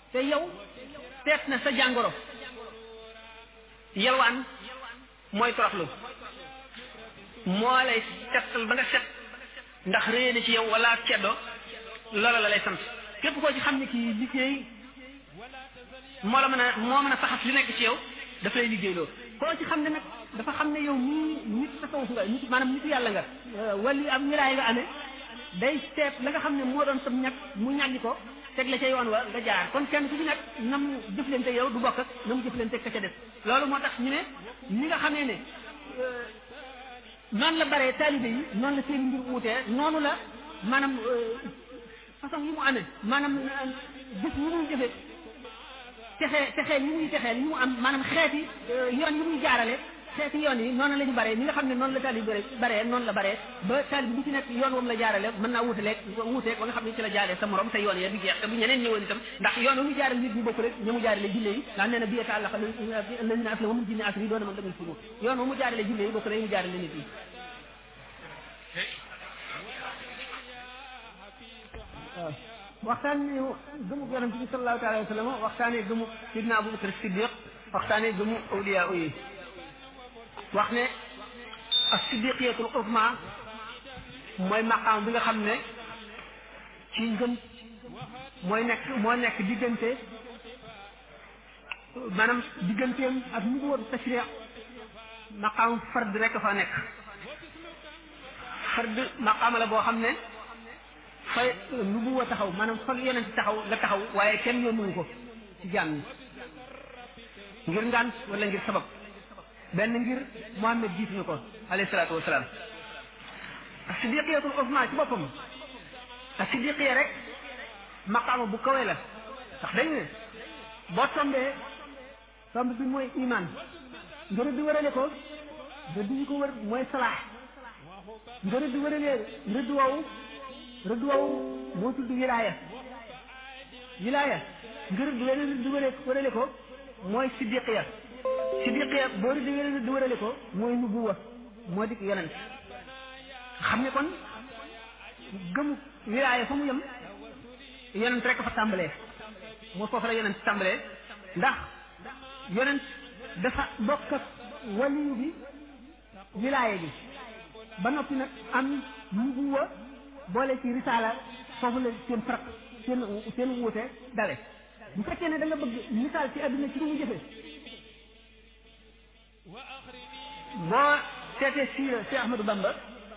te yow seet na sa jàngoro yelwaan mooy toroxlu moo lay settal ba nga set ndax réy na ci yow wala ceddo loola la lay sant képp koo ci xam ne kii liggéey moo la mën a moo mën a saxas li nekk ci yow daf lay liggéeyloo koo ci xam ne nag dafa xam ne yow nii nit tasawuf nga nit maanaam nitu yàlla nga wali am wilaay nga amee day seet la nga xam ne moo doon sam ñag mu ñàggi ko teg la ca yoon wa nga jaar kon kenn ku ci nekk nam jëflante yow du bokk ak nam jëflante ka ca des loolu moo tax ñu ne ñi nga xamee ne noonu la baree taalibe yi noonu la seen mbir wuutee noonu la maanaam façon yi mu amee maanaam gis yi muy jëfe texe texeel yi muy texeel yi mu am maanaam xeeti yoon yi muy jaarale xeeti yoon yi noonu la ñu baree ni nga xam ne noonu la taalib bare baree noonu la baree ba taalib bu ci nekk yoon woom la jaarale mën naa wutaleeg wuuteeg ba nga xam ne ci la jaaree sa morom te yoon ya du jeex te bu ñeneen ñëwoon itam ndax yoon wu mu jaarale nit ñi bokk rek ña mu jaarale jinne yi ndax nee na biyeta àllaqa lazina asla wamul jinne asri doona man damay furu yoon wu mu jaarale jinne yi bokk rek mu jaarale nit yi waaw waxtaane gëmu yonente bi sallallahu taala wa sallam waxtaane gëmu sidna abubakar siddiq waxtaane gëmu awliya yi wax ne ak siddiqiyatul uzma mooy maqaam bi nga xam ne ci ngëm mooy nekk moo nekk diggante maanaam digganteem ak nubuwatu tashri maqaam fard rek fa nekk fard maqaama la boo xam ne fa nubuwa taxaw maanaam fa yonent taxaw la taxaw waaye kenn yónnuwu ko ci jaam ñi ngir ngant wala ngir sabab benn ngir Muhammad jiitu ñu ko alayhi salaatu wasalaam as-siddiqiyatul uzma ci boppam as-siddiqiya rek maqaama bu kawe la ndax dañ ne boo tombee tomb bi mooy iman nga rëdd wërale ko rëdd yi ko wër mooy salaax nga rëdd wëralee rëdd woowu rëdd woowu moo tudd wilaaya wilaaya nga rëdd wërale wërale wërale ko mooy siddiqiya siddiqiya boo rëdd wërale wërale ko mooy nubuwa moo dik yonent xam ne kon gëmu wilaaya fa mu yem yonent rek fa tàmbalee moo foofu la yonent tàmbalee ndax yonent dafa bokk ak waliyu bi wilaaya bi ba noppi nag am nubuwa boole ci risaala foofu la seen farak seen seen wuute dale bu fekkee ne da nga bëgg misaal ci àdduna ci lu mu jëfe boo seetee siira si Ahmadou Bamba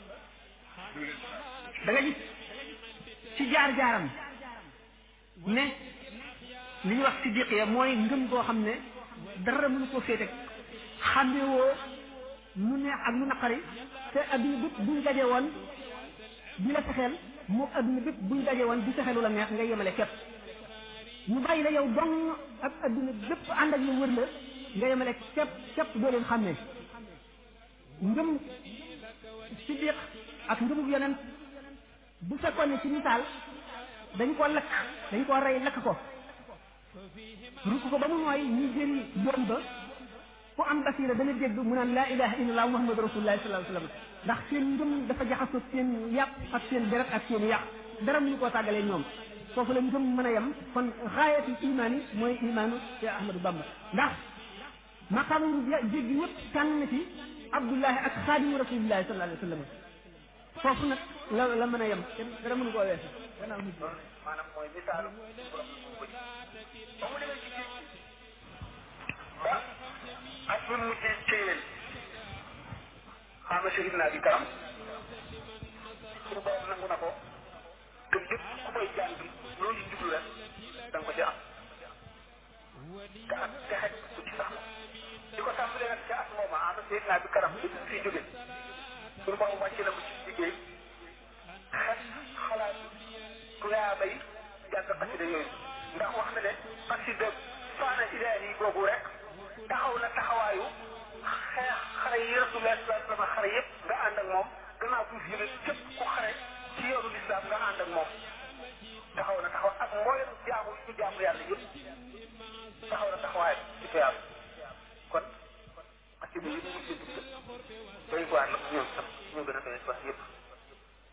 da nga gis ci jaar-jaaram ne li ñuy wax siddiqiya mooy ngëm goo xam ne dara mënu koo féete xàmmewoo lu neex ak lu naqari te adduna bépp buñ daje woon di la fexeel moom adduna bépp buñ daje woon di fexeelu la neex nga yemale képp ñu bàyyi la yow dong ak adduna bépp ànd ak lu wër la nga yemale képp képp doo leen xàmmee ngëm siddiq ak ngëmub yonent bu fekkoon ne ci misaal dañ ko lakk dañ ko rey lakk ko rukk ko ba mu nooy ñu jëri doom ba ku am basira dana dégg mu naan laa ilaha illallah muhammadu rasulullah sallallahu alayhi wa sallam ndax seen ngëm dafa jaxasoo seen yàpp ak seen deret ak seen yàq dara mu ñu koo tàggalee ñoom foofu la ngëm mën a yem kon xaayatul imaan yi mooy imaanu Cheikh Ahmadou Bamba ndax maqaamu jéggi yëpp tànn na ci abdullahi ak xaadimu rasulillahi sallallahu alayhi wa sallam foofu nag la la mën a yem kenn dara mënu koo weesu gannaaw nit maanaam mooy misaalu borom ba mu demee ci géej ba ak bu mu mujjee céyeen xaama sharif naa bi karam suñu borom nangu na ko te lépp ku koy jàng loolu ci jublu rek da nga ko ci am te ak texet ku ci sax di ko tàmbalee nag ca at mooma xaama sharif naa bi karam bi mu fiy jóge suñu borom wàcce na ko ci liggéey xet xalaat tuyaa bay jàng xasida yooyu ndax wax na ne xasida faana ilaahi boobu rek taxaw na taxawaayu xeex xare yi rasulullah sallallahu alayhi wa sallam xare yëpp nga ànd ak moom gannaaw bu fi képp ku xare ci yoonu lislaam nga ànd ak moom taxaw na taxaw ak mboolem jaamu yi ñu jaamu yàlla yëpp taxaw na taxawaay ci tuyaab kon xasida yi mu ci dugg doy waar la ñoom sax ñoo gën a doy wax yëpp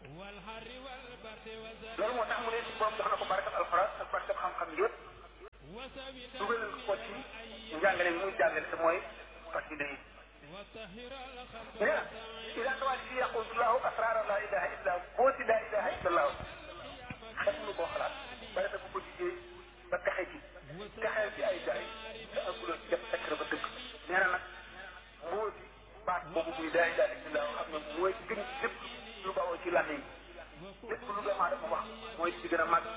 loolu moo tax mu ne borom jox na ko barakat alxuraan ak barakat xam-xam yëpp dugal ko ci njàngale muy jàngale te mooy xasida yi nee na ila tawaali fi yaqulullahu asrara la ilaha illa boo ci la ilaha illa allah xet lu koo xalaat ba defe bu ko liggéey ba texe ci texeel ci ay gaay te aguloo ci def secret ba dëgg nee na nag moo di baat boobu muy la ilaha illa allah xam ne mooy gën lépp lu bawoo ci làmmiñ lépp lu doomu aadama wax mooy ci gën a màgg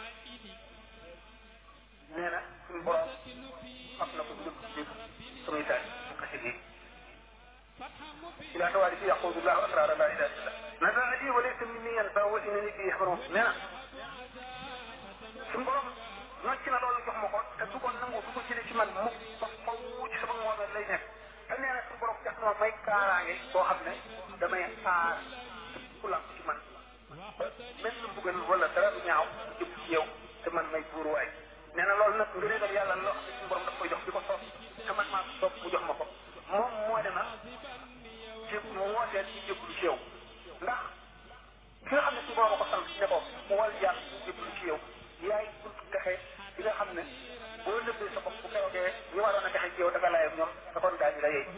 nee na suñu borom xam na ko dugg ci biir samay taal xasida yi ila tawaali fi yaqulu llahu asrara la ilaha illa nasa li wa laysa minni yanfa wa innani bi yaxbaron nee na suñu borom nocc na loolu jox ma ko te du ko nangu du ko jëlee ci man mukk ba faw ci sama ngoobeel lay nekk te nee na suñu borom def na ma may kaaraange boo xam ne damay aar ku làmp ci man ba même lu mbugal wala dara du ñaaw jëm ci yow te man may buur waay nee na loolu nag ngëneelal yàlla loo xam ne suñu borom daf koy jox di ko soob te man maa ko soob mu jox ma ko moom moo dema ci mu wootee ci jébbalu ci yow ndax ki nga xam ne suñu borom a ko sant ne ko mu wal jaar jébbalu ci yow yaay buntu texe bi nga xam ne boo nëbbee sa bopp bu keroogee ñu waroon a texe ci yow dafa laay ak ñoom da kon daañu la yey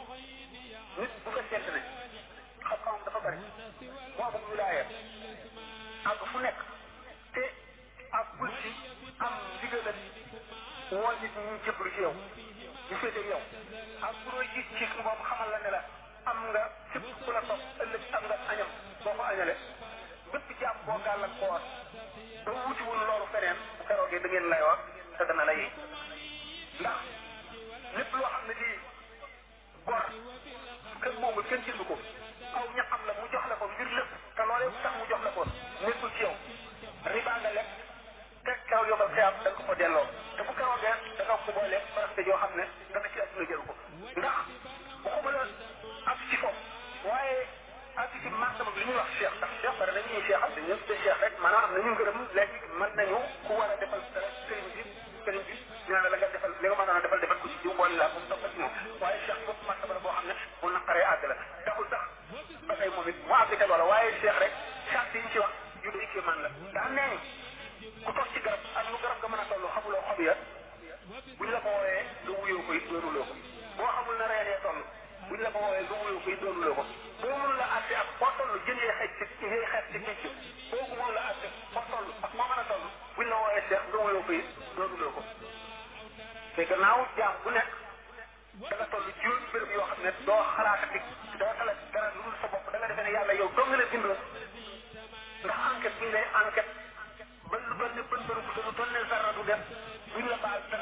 nit bu fekkente ne xam-xamam dafa bari mu amul wilaaya ak fu nekk te ak bul ci am ndigalal woo nit ñi jébbalu ci yow ñu féete yow ak bu doy gis ci moom xamal la ne la am nga képp ku la topp ëllëg am nga añam boo ko añale bépp jàmm boo gàllankoor ba wutiwul loolu feneen bu keroogee da ngeen lay wax te dana la yi ndax lépp loo xam ne lii gor kenn moomul kenn jënd ko aw ñaxam la mu jox la ko ngir lépp te loolee tax mu jox la ko nekkul ci yow riba nga lekk te kaw yomal xiyam da nga ko ko delloo te bu keroogee da nga ko boole farate joo xam ne dana ci àdduna jël ko ndax waxuma la ak ci foofu waaye ak ci martaba bi li ñuy wax cheikh ndax cheikh bari na ñuy cheikh am dañu tuddee cheikh rek maanaam am na ñu ngërëm léegi mën nañu ku war a defal dara sëriñ bi sëriñ bi ñu la nga defal li nga mënoon a defal defal ko ci jiw boole laa moom topp ci moom waaye cheikh boobu martaba la boo xam ne mu naqaree àgg la taxul sax ba tey moom it mu àgg ca loola waaye cheikh rek charte yi ñu ci wax yu day kii man la ndax nee ku toog ci garab ak lu garab nga mën a toll xamuloo xob ya buñ la ko wooyee lu wuyoo koy doonuloo ko boo xamul na reen yee toll buñ la ko wooyee lu wuyoo koy doonuloo ko boo mënul la àtte ak foo toll jën yee xeej ci yee xeej ci géej gi boo ko mënul la àtte foo toll ak moo mën a toll buñ la wooyee seex lu wuyoo koy doonuloo ko te gannaaw jaam bu nekk da nga toll juróomi béréb yoo xam ne doo xalaatati doo xalaat dara lu dul sa bopp da nga defee ne yàlla yow doo nga la bindoon ndax enquête bi ñu lay enquête ba lu doon ne bën bëru bu lu doon ne dara du def duñ la baal dara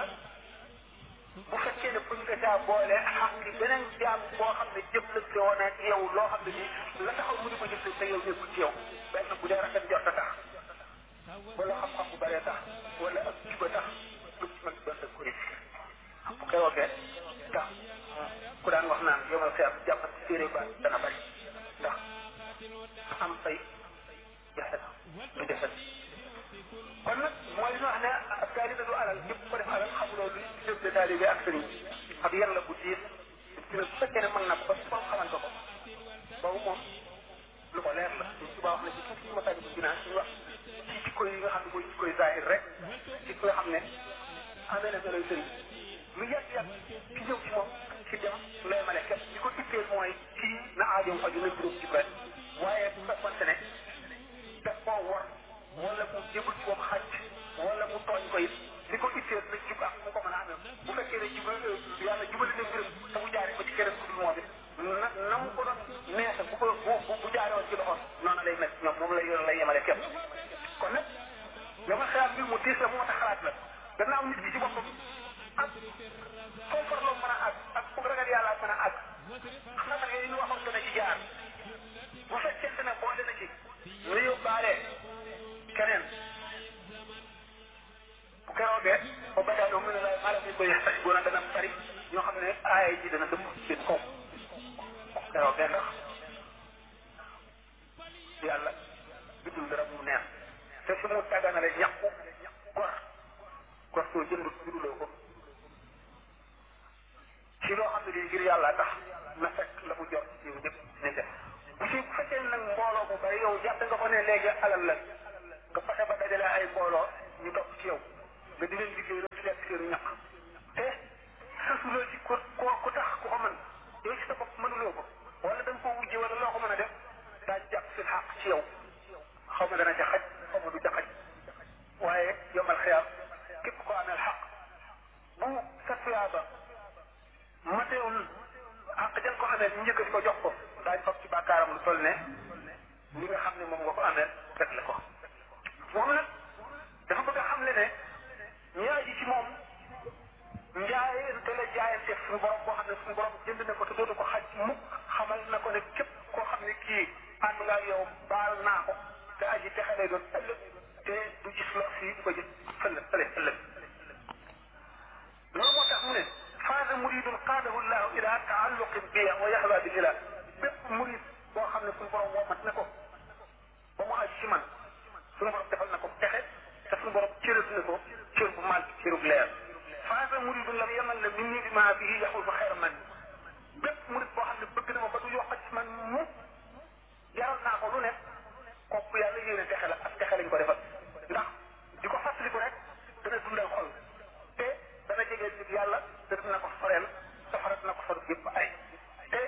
bu fekkee ne buñ ko caa boole xaq beneen jaam boo xam ne jëflante woon ak yow loo xam ne nii la taxaw mu di ko jëflante yow nekkul ci yow benn bu dee rafet jot a tax wala xam-xam bu bëree tax wala ak juba tax lu ci mag doon da ko risque bu keroogee tax ku daan wax naan yomal xiyam jàpp ci téere ba dana bëri ndax am fay jafe na du jafe kon nag mooy li ñu wax ne ab taalibe du alal ñëpp ko def alal xamuloo lu jëm de taalibe ak sëriñ ak yan la bu diis ci ne bu fekkee ne mën na ko ba su xamante ko boobu moom lu ko leer la ñu subaa wax na ci tuuti ma tàgg bu dinaa ñu wax ci jikko yi nga xam ne mooy jikko yi zahir rek ci ko xam ne amee na meloy sëriñ lu yàgg yàgg ci ñëw ci moom ci dem lay male képp li ko itteel mooy kii na aajoom faju na juróom ci benn waaye bu fekkonte ne daf koo war wala mu jébul ci moom xaj wala mu tooñ ko it li ko itteel na jub ak mu ko mën a amee bu fekkee ne jub yàlla jubali na mbiram te mu jaaree ko ci keneen ku dul moom it na na mu ko doon neexe bu ko bu bu jaaree woon ci loxoom noonu lay mel ñoom moom lay lay yemale képp kon nag dama xalaat mbir mu tiis la moo tax xalaat la gannaaw nit ki ci boppam ak foofu farloo mën a àgg ak fu ragal yàlla mën a àgg xalaat yooyu ñu waxoon dana ci jaar bu fekkente ne boole na ci nga yóbbaale keneen bu keroogee ba badaa doo mu ne la maanaam ñu koy sax bu dana bari ñoo xam ne aaya ji dana dëpp seen kaw keroogee ndax yàlla bindul dara mu neex te su mu tàgganale ñàkku gor gor soo jëndul juduloo ko ci loo xam ne lii ngir yàlla tax na fekk la mu jot ci yow ñëpp ne def bu ci bu fekkee nag mbooloo bu bari yow jàpp nga ko ne léegi alal la nga fexe ba dajale ay mbooloo ñu topp ci yow nga di leen liggéey rek lekk seenu ñaq te sasuloo ci ku ku tax ku ko mën yow ci sa bopp mënuloo ko wala da nga koo wujje wala loo ko mën a def daa jàpp fi xaq ci yow xaw ma dana ca xaj xaw ma du ca xaj waaye yomal xiyaam képp ko ameel xaq bu sa tuyaaba mateewul xaq jël ko xamee ñu njëkkati ko jox ko daañ fab ci bàkkaaram lu toll ne li nga xam ne moom nga ko amee rek la ko moom nag dafa bëgg a xam le ne ñaar ji ci moom njaayante la jaayante suñu borom boo xam ne suñu borom jënd na ko te dootu ko xaj mukk xamal na ko ne képp koo xam ne kii ànd nga yow baal naa ko te aji texe lay doon ëllëg te du gis lor fii du ko gis fële fële ëllëg loolu moo tax mu ne faasa muridun qaadahu llahu ila taalluqin bi wa yaxwa bi ila bépp murid boo xam ne suñu borom womat na ko ba mu aji ci man suñu borom defal na ko texe te suñu borom cërës na ko cër bu màgg cërub leer faasa muridun lam yamal la min ni bi maa bii yaxul fa xeer man bépp murid boo xam ne bëgg na ma ba du yokk ci man mu jaral naa ko lu nekk kooku yàlla yéene texe la ak texe lañ ko defal ndax di ko fàttaliku rek dana dundal xol te dana jegeel nit yàlla te dina ko soreel safara dina ko sor yëpp ay te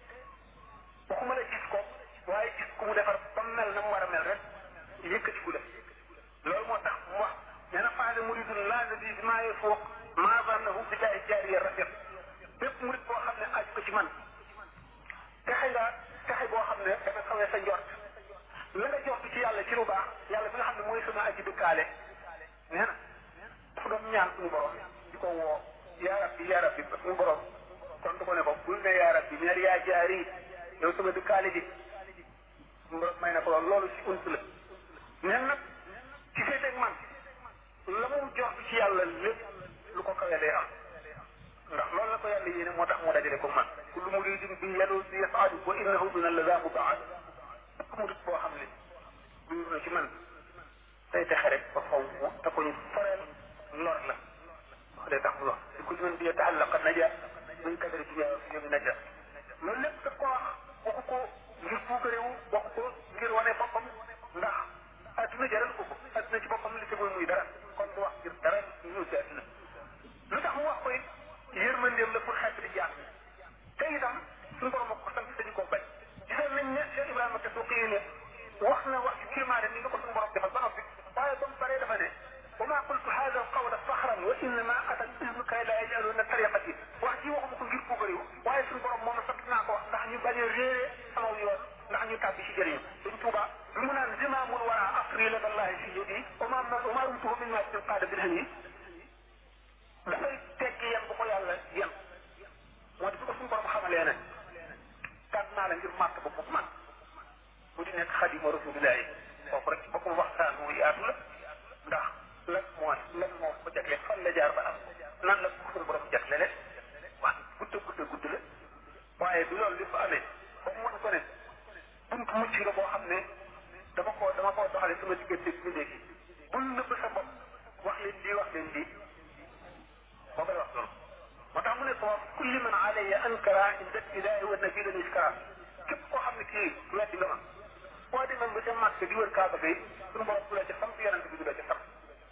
waxuma la gis ko waaye gis ku mu defar ba mel na mu war a mel rek yëkkati ku def loolu moo tax mu wax nee na faade muridun laa nadi bi maa yefooq maa zannahu bi jaay jaariya rafet bépp murid boo xam ne aju ko ci man texe nga texe boo xam ne dafa xawee sa njort la nga jox ci yàlla ci lu baax yàlla bi nga xam ne mooy sama aji dëkkaale nee na dafa doon ñaan suñu borom di ko woo yaa rabbi yaa rabbi suñu borom kon du ko ne ko bul ne yaa rabbi neel yaa jaari yow sama dëkkaale ji suñu borom may na ko loolu ci unt la neen nag ci féeteeg man la mu jox ci yàlla lépp lu ko kawee day am ndax loolu la ko yàlla yéene moo tax mu dajale ko man kullu muridin bi yadu bi yasaadu wa innahu min allaza mubaad bépp murid boo xam ne dund na ci man day texe rek ba faw mu te ko ñu foreel lor la wax day tax mu wax di ko mën di yatahallaqa naja min kadari dunya fi yawmi naja loolu lépp daf ko wax waxu ko ngir puukarewu waxu ko ngir wane boppam ndax adduna jaral ko ko adduna ci boppam li tegul muy dara kon du wax ngir dara ñëw ci adduna lu tax mu wax ko it yërmandeem la pour xeet di jàng te itam suñu borom ko sant dañu ko bañ gisoon nañ ne Cheikh Ibrahima te su xëyee ne wax na wax ci kéemaane ni nga ko suñu borom defal ba noppi waaye ba mu paree dafa ne wa maa qultu hada alqawla faxran wa innama atat ismu kay la yajaluna tariqati wax ji waxuma ko ngir puugariw waaye suñu borom moom sant naa ko wax ndax ñu bañ a réere sama yoon ndax ñu tàbbi ci jëriñu dañ tuuba bi mu naan zimaamul wara asri la dallahi fi yadi wa ma wa ma rumtuhu min ma qaada bil hani dafay tekki yem bu ko yàlla yem moo di ko suñu borom xamalee ne tànn naa la ngir màtt ba bu man bu di nekk xadima rasulillahi kooku rek boppam waxtaan wu yaatu la ndax lan mooy lan moo ko jagle fan la jaar ba am nan la ko suñu borom jagle leen waa gudde gudde gudd la waaye bi loolu li fa amee ba mu mën ko ne buntu mucc nga boo xam ne dama ko dama koo doxale sama diggante bi léegi bul nëbb sa bopp wax leen lii wax leen lii moo koy wax loolu moo tax mu ne ko kulli man alayya ankara inda ilahi wa nabi lan iskara képp koo xam ne kii weddi nga ma boo demee ba ca màkk di wër kaaba gi suñu borom du la ca sant yonent bi du la ca sant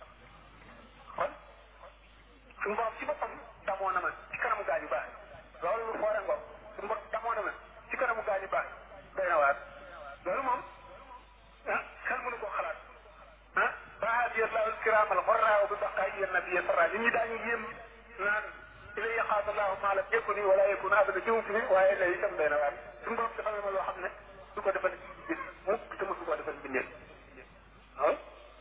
kon suñu borom ci boppam damoo na ma ci kanamu gaañu baax loolu lu foore ngoog suñu borom damoo na ma ci kanamu gaañu baax doy na waar loolu moom ah xel mënu koo xalaat ah bahaadi allahu alkiram alxorra bi baqaayi nabiya sarra nit ñi daañu yéem naan ilay yaxaasa allahu maa lam yakuni wala yakun abada jiw fi waaye lay itam doy na waar suñu borom defal na ma loo xam ne du ko defal bis mukk te mosu koo defal bindee waaw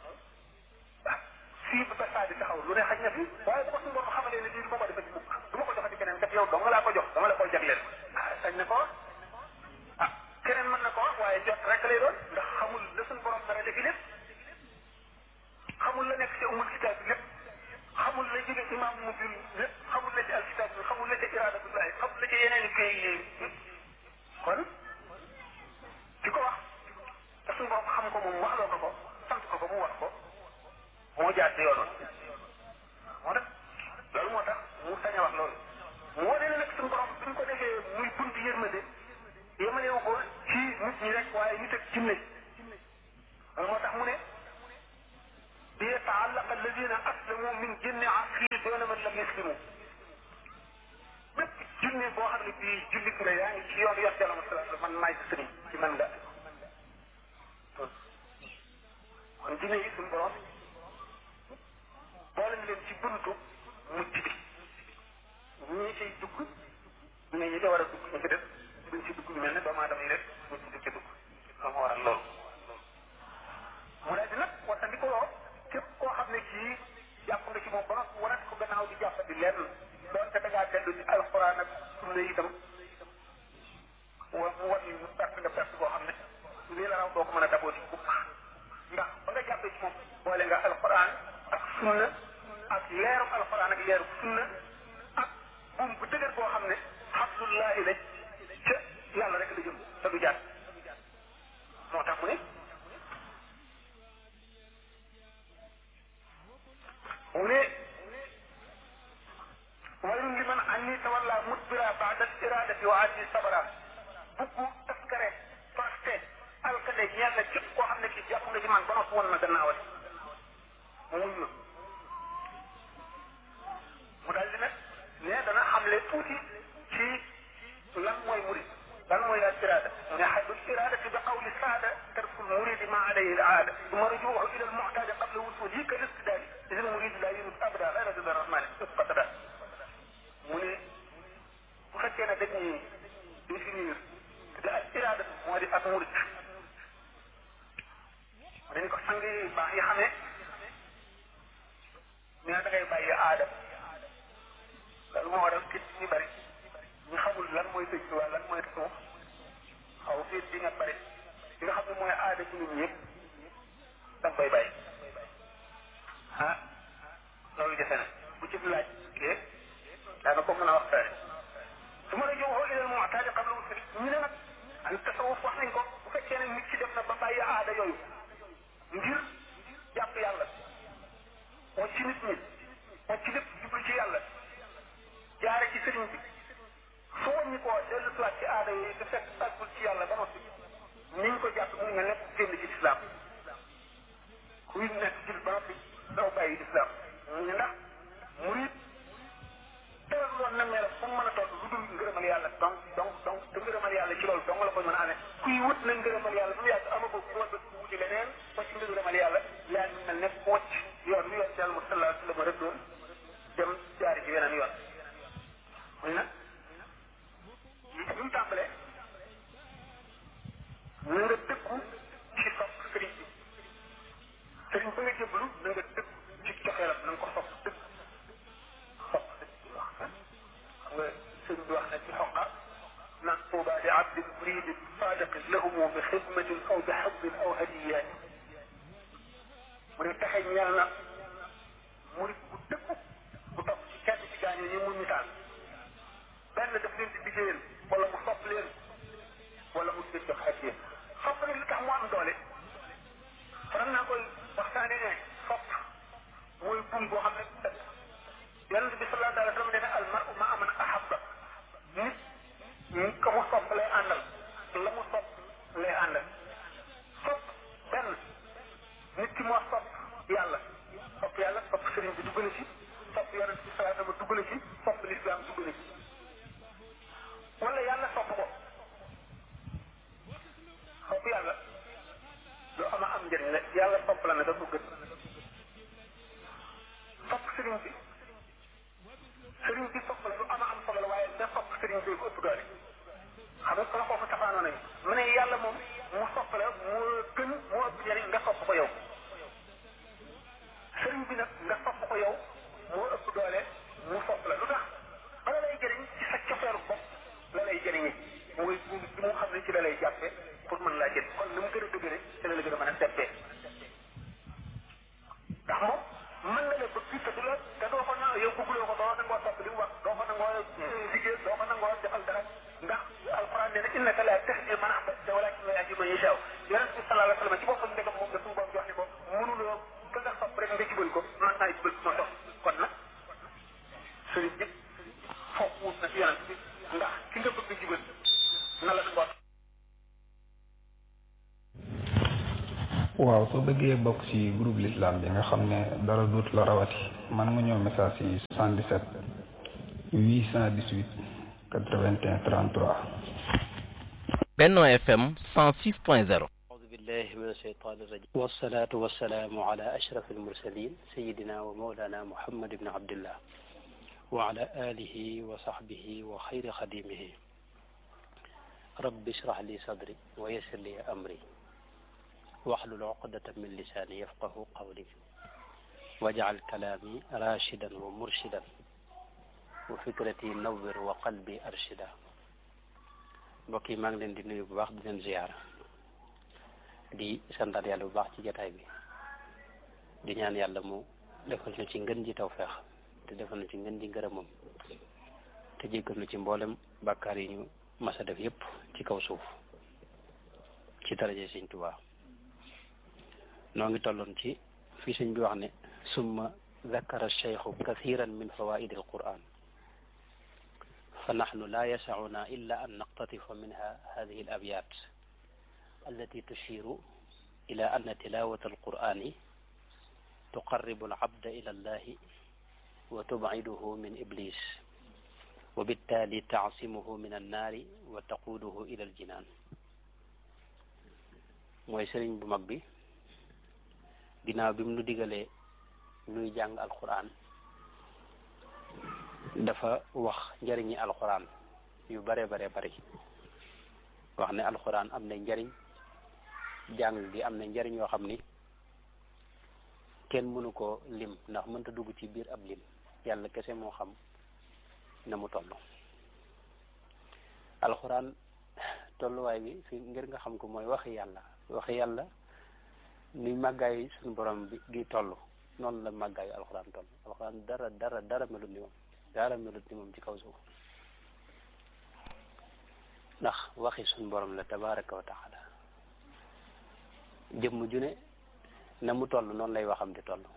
fii ba saa di taxaw lu ne xaj na fi waaye bu ko suñu borom xamalee ne lii du ma ko defal mukk du ma ko joxati keneen kat yow dong laa ko jox dama la koy jagleel ah sañ na ko ah keneen mën na ko waaye jot rek lay doon ndax xamul la suñu borom dara defi lépp xamul la nekk ci umul kitaab bi lépp xamul la jóge imam mu bi lépp xamul la ci alkitab bi xamul la ci iradatullahi xamul la ci yeneen i kay yi kon di ko wax te suñu borom xam ko moom waxloo ko ko sant ko ko mu wax ko moo jaar ci yoon moo tax loolu moo tax mu sañ a wax loolu mu wane ne nag suñu borom bi ñu ko defee muy buntu yërmande yemalewu ko ci nit ñi rek waaye nit ak jinne loolu moo tax mu ne ليتعلق الذين اسلموا من جن عصره دون muslimu bépp junni boo xam ne bii jullit nga yaa ngi ci yoon yor jàll ma man maay sa sëriñ ci man nga kon dina yi suñu borom boole na leen ci buntu mucc bi ñii ciy dugg ne ñi ca war a dugg ñu ci def duñ ci dugg lu mel ne doomu aadama yi rek ñu ci dugg ci dugg loolu moo waral loolu mu daal di nag wattandikuloo képp koo xam ne kii jàpp nga ci moom ba noppi wanat ko gannaaw di jàpp di lenn doonte da ngaa dellu ci alxuraan ak sunna itam wa mu wan ñu perte nga perte boo xam ne lii la raw doo ko mën a daboo ci bukk ndax ba nga jàppee ci moom boole nga alxuraan ak sunna ak leeru alxuraan ak leeru sunna ak buum bu dëgër boo xam ne abdullahi la ca yàlla rek la jëm te du jàpp moo tax mu ne mu ne waylun liman anni tawalla mudbira baada iradati wa ati sabara buggu taskare toste alkade ñeel na képp koo xam ne kii jàpp nga ci man ba noppi woon na gannaawati mu muñ na mu daal di nag ne dana xamle tuuti ci lan mooy murid lan mooy al irada mu ne xaddul iradati bi qawli saada tarku lmuridi ma alayhi al aada suma rujuuhu ila al muxtaadi qabla wusulihi ka listidaadi إذا المريد لا يريد أبدا غير رضا الرحمن ابتدا mu ne bu fekkee ne dañuy définir te ak iraada moo di ak murid dañu ko sang yi baax yi xamee ne da ngay bàyyi aada loolu moo waral kit ñu bari ñu xamul lan mooy tëj wala lan mooy tasawuf xaw fii di nga bari li nga xam ne mooy aada ci nit ñëpp da nga koy bàyyi ah loolu defe na bu ci laaj kee daana ko mën a waxtaane su ma la joxoo ilal mu'taadi qabla wusuli ñu ne nag an tasawuf wax nañ ko bu fekkee ne nit ci def na ba bàyyi aada yooyu ngir jàpp yàlla wacc ci nit ñi wacc ci lépp jublu ci yàlla jaare ci sëriñ bi su wàññi koo dellu siwaat ci aada yooyu te fekk àggul ci yàlla ba noppi niñ ko jàpp mu nga nekk génn ci lislaam kuy nekk ci ba noppi daw bàyyi lislaam ñu ndax murid teral loon na mel fu mu mën a toll lu dul ngërëmal yàlla donc donc donc te ngërëmal yàlla ci loolu dong la ko mën a amee kuy wut na ngërëmal yàlla bu mu yàgg ama ko bu wàllu wuti leneen wacc ngërëmal yàlla yaa ngi mel ne ku wacc yoon wi yoon ci yàlla mu sallallahu alayhi wa sallam rek doon dem jaari ci weneen yoon muy nag yi bi mu tàmbalee na nga dëkku ci sopp sëriñ bi sëriñ ba nga jébbalu na nga dëkku ci coxeelam na nga ko sopp dëkk sopp dëkk wax xam nga sëriñ bi wax na ci xoqa naan tuuba li abdin muridin sadiqin lahumu bi xidmatin aw bi xabbin aw hadiyaat mu ne taxe ñeel na murid bu dëkku bu topp ci kenn ci gaañoo ñi mu misaal benn daf leen di liggéeyal wala mu sopp leen wala mu leen jox hadiya sopp nag li tax mu am doole faral naa koy waxtaane ne sopp mooy buum boo xam ne yonent bi sallallahu alayhi wa sallam nee na al mar'u ma'a man ahabba nit ka mu sopp lay àndal la mu sopp lay àndal sopp benn nit ki moo sopp yàlla sopp yàlla sopp sëriñ bi dugg na ci sopp yonent bi sallallahu alayhi wa sallam dugg na ci sopp lislaam dugg na ci wala yàlla sopp ko sopp yàlla lu ama am njëriñ la yàlla sopp la ne dafa gën sopp sëriñ bi sëriñ bi sopp la lu ama am solo la waaye da sopp sëriñ bi ko ëpp doole xam nga kon foofu tafaanoo nañu mu ne yàlla moom mu sopp la moo gën moo ëpp njëriñ nga sopp ko yow sëriñ bi nag nga sopp ko yow moo ëpp doole mu sopp la lu tax bala lay jëriñ ci sa cofeeru bopp la lay jëriñi mooy buum bi mu xam ne ci la lay jàppe pour mën laa jël kon ni mu gën a dëgëre ci la la gën a mën a teppee ndax moom mën na la bëgg te du la te doo ko na yow bëgguloo ko doo nangoo topp li mu wax doo ko nangoo liggéey doo ko nangoo defal dara ndax alquran nee na innaka la tahdi man ahbabta walakin yahdi man yashaa yonent bi sallallahu alayhi wa sallam ci boppam ndegam moom da suñu borom jox ni ko mënuloo ka nga sopp rek nga jubal ko man naa jubal moo tax kon nag sëriñ bi foog wut na ci yonent bi ndax ki nga bëgg jubal na la nangoo waaw soo bëggee bëggee bokk ci groupe l'islam bi nga xam ne dara duut la rawati man nga ñëw message ci 77 818 81 33 Benno FM 106.0 أعوذ بالله من الشيطان الرجيم والصلاة والسلام على أشرف المرسلين سيدنا ومولانا محمد بن عبد الله وعلى آله وصحبه وخير خديمه رب اشرح لي صدري ويسر لي أمري واحلل عقدة من لساني يفقه قولي واجعل كلامي راشدا ومرشدا وفكرتي نور وقلبي أرشدا mbokk yi maa ngi leen di nuyu bu baax di leen ziyaara di santaat yàlla bu baax ci jataay bi di ñaan yàlla mu defal ñu ci ngën ji tawfeex te defal ñu ci ngën ji ngërëmam te jéggal ñu ci mboolem bàkkaar yi ñu masa def yépp ci kaw suuf ci daraje sëñ Tuubaa noo ngi tolloon ci fii sëñ bi wax ne summa zakara cheikhu kathiran min fawaidi al quran فنحن لا يسعنا إلا أن نقتطف منها هذه الأبيات التي تشير إلى أن تلاوة القرآن تقرب العبد إلى الله وتبعده من إبليس وبالتالي تعصمه من النار وتقوده إلى الجنان mooy sëriñ bu mag bi ginnaaw bi mu nu digalee nuy jàng alquran dafa wax njëriñi alxuraan yu bare bare bari wax ne alxuraan am na njëriñ jàng gi am na njëriñ yoo xam ni kenn mënu ko lim ndax mënta dugg ci biir ab lim yàlla kese moo xam na mu toll alxuraan tolluwaay bi fi ngir nga xam ko mooy waxi yàlla waxi yàlla ni màggaayu suñu borom bi gi toll noonu la màggaayu alxuraan toll alxuraan dara dara dara melut ni moom dara melut ni moom ci kaw suuf ndax waxi suñ borom la tabaraka wa taala jëmm ju ne na mu toll noonu lay waxam di toll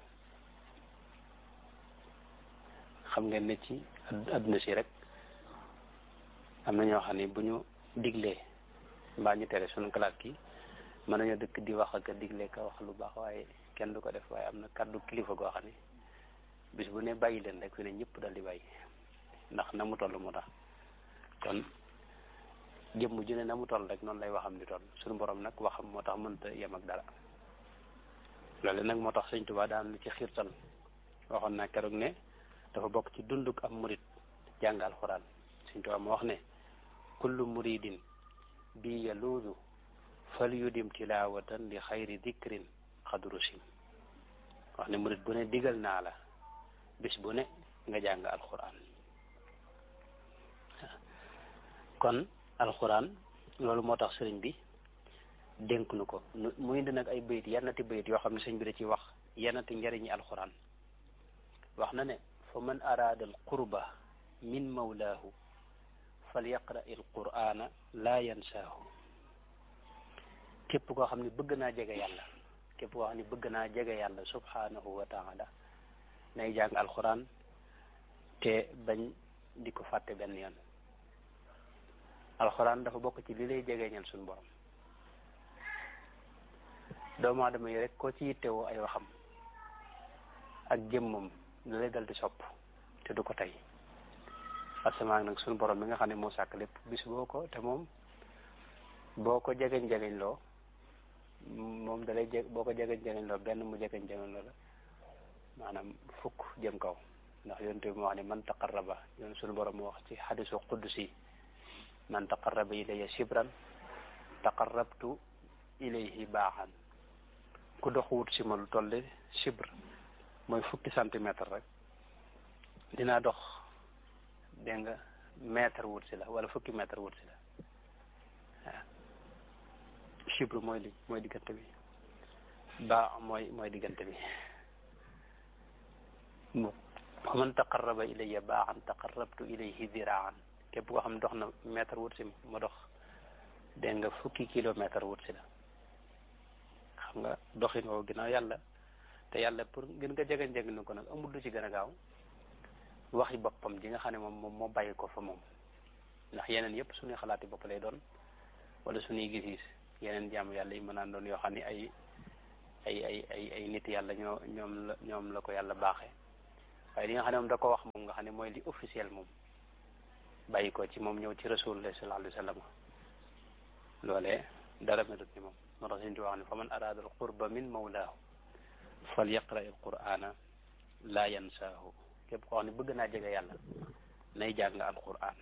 xam ngeen ne ci adduna si rek am na ñoo xam ne bu ñu diglee mbaa ñu tere suñu classe gi mën nañoo dëkk di wax ak digle ka wax lu baax waaye kenn du ko def waaye am na kàddu kilifa goo xam ne bis bu ne bàyyi leen rek fi ne ñëpp dal di bàyyi ndax na mu toll moo tax kon jëmm ju ne na mu toll rek noonu lay waxam di toll suñu borom nag waxam moo tax mënta yem ak dara loolu nag moo tax sëñ Tuubaa daan lu ci xiirtal waxoon naa keroog ne dafa bokk ci dunduk am murid jàng alxuraan sëñ Tuubaa moo wax ne kullu muridin bi yaluudu fal yudim tilaawatan li xayri dikrin xadru sim wax ne murid bu ne digal naa la bis bu ne nga jàng alxuraan kon alxuraan loolu moo tax sëriñ bi dénk nu ko mu indi nag ay bayit yennati bayit yoo xam ne sëriñ bi da ci wax yennati njariñi alxuraan wax na ne fa man araada al qurba min mawlaahu fal yaqra il qur'ana laa yansaahu képp koo xam ne bëgg naa jege yàlla képp koo xam ne bëgg naa jege yàlla subhanahu wa taala nay jàng alxuraan te bañ di ko fàtte benn yoon alxuraan dafa bokk ci li lay jegeñal suñu borom doomu aadama yi rek koo ci yittewoo ay waxam ak jëmmam da lay dal di sopp te du ko tey asamaan nag suñu borom bi nga xam ne moo sàkk lépp bis boo ko te moom boo ko jegeñ jegeñ loo moom da lay jeg boo ko jegeñ jegeñ loo benn mu jegeñ jegeñ loo la maanaam fukk jëm kaw ndax yonent bi moo wax ne man taqarraba yoon suñu borom moo wax ci xadisu qudsi man taqarraba ilayya shibran taqarrabtu ilayhi baaxan ku dox wut si ma lu toll shibr mooy fukki centimètre rek dinaa dox dégg nga mètre wut si la wala fukki mètre wut si la waaw shibr mooy li mooy diggante bi baa mooy mooy diggante bi wa man taqarraba ilayya baaxan taqarrabtu ilayhi diraan képp koo xam ne dox na mètre wut si ma dox dégg nga fukki kilomètre wut si la xam nga doxin woo ginnaaw yàlla te yàlla pour gën nga jegeñ jegeñ na ko nag amul lu ci gën a gaaw waxi boppam ji nga xam ne moom moom moo bàyyi ko fa moom ndax yeneen yëpp suñuy xalaati bopp lay doon wala suñuy gis-gis yeneen jaamu yàlla yi mën naan doon yoo xam ne ay ay ay ay ay nit yàlla ñoo ñoom la ñoom la ko yàlla baaxee waaye li nga xam ne moom da ko wax moom nga xam ne mooy li officiel moom bàyyi ko ci moom ñëw ci rasulullah sallallahu alayhi wa sallam loolee dara melut ni moom moo tax suñu wax ne fa man araada al qurba min mawlaahu fal yaqra al qur'ana laa yansaahu képp koo xam ne bëgg naa jege yàlla nay jàng al qur'an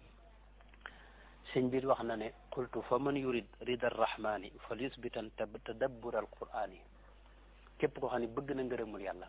sëñ biir wax na ne qultu fa man yurid rida arrahmani fal yusbitan tadabbur al qur'ani képp koo xam ne bëgg na ngërëmul yàlla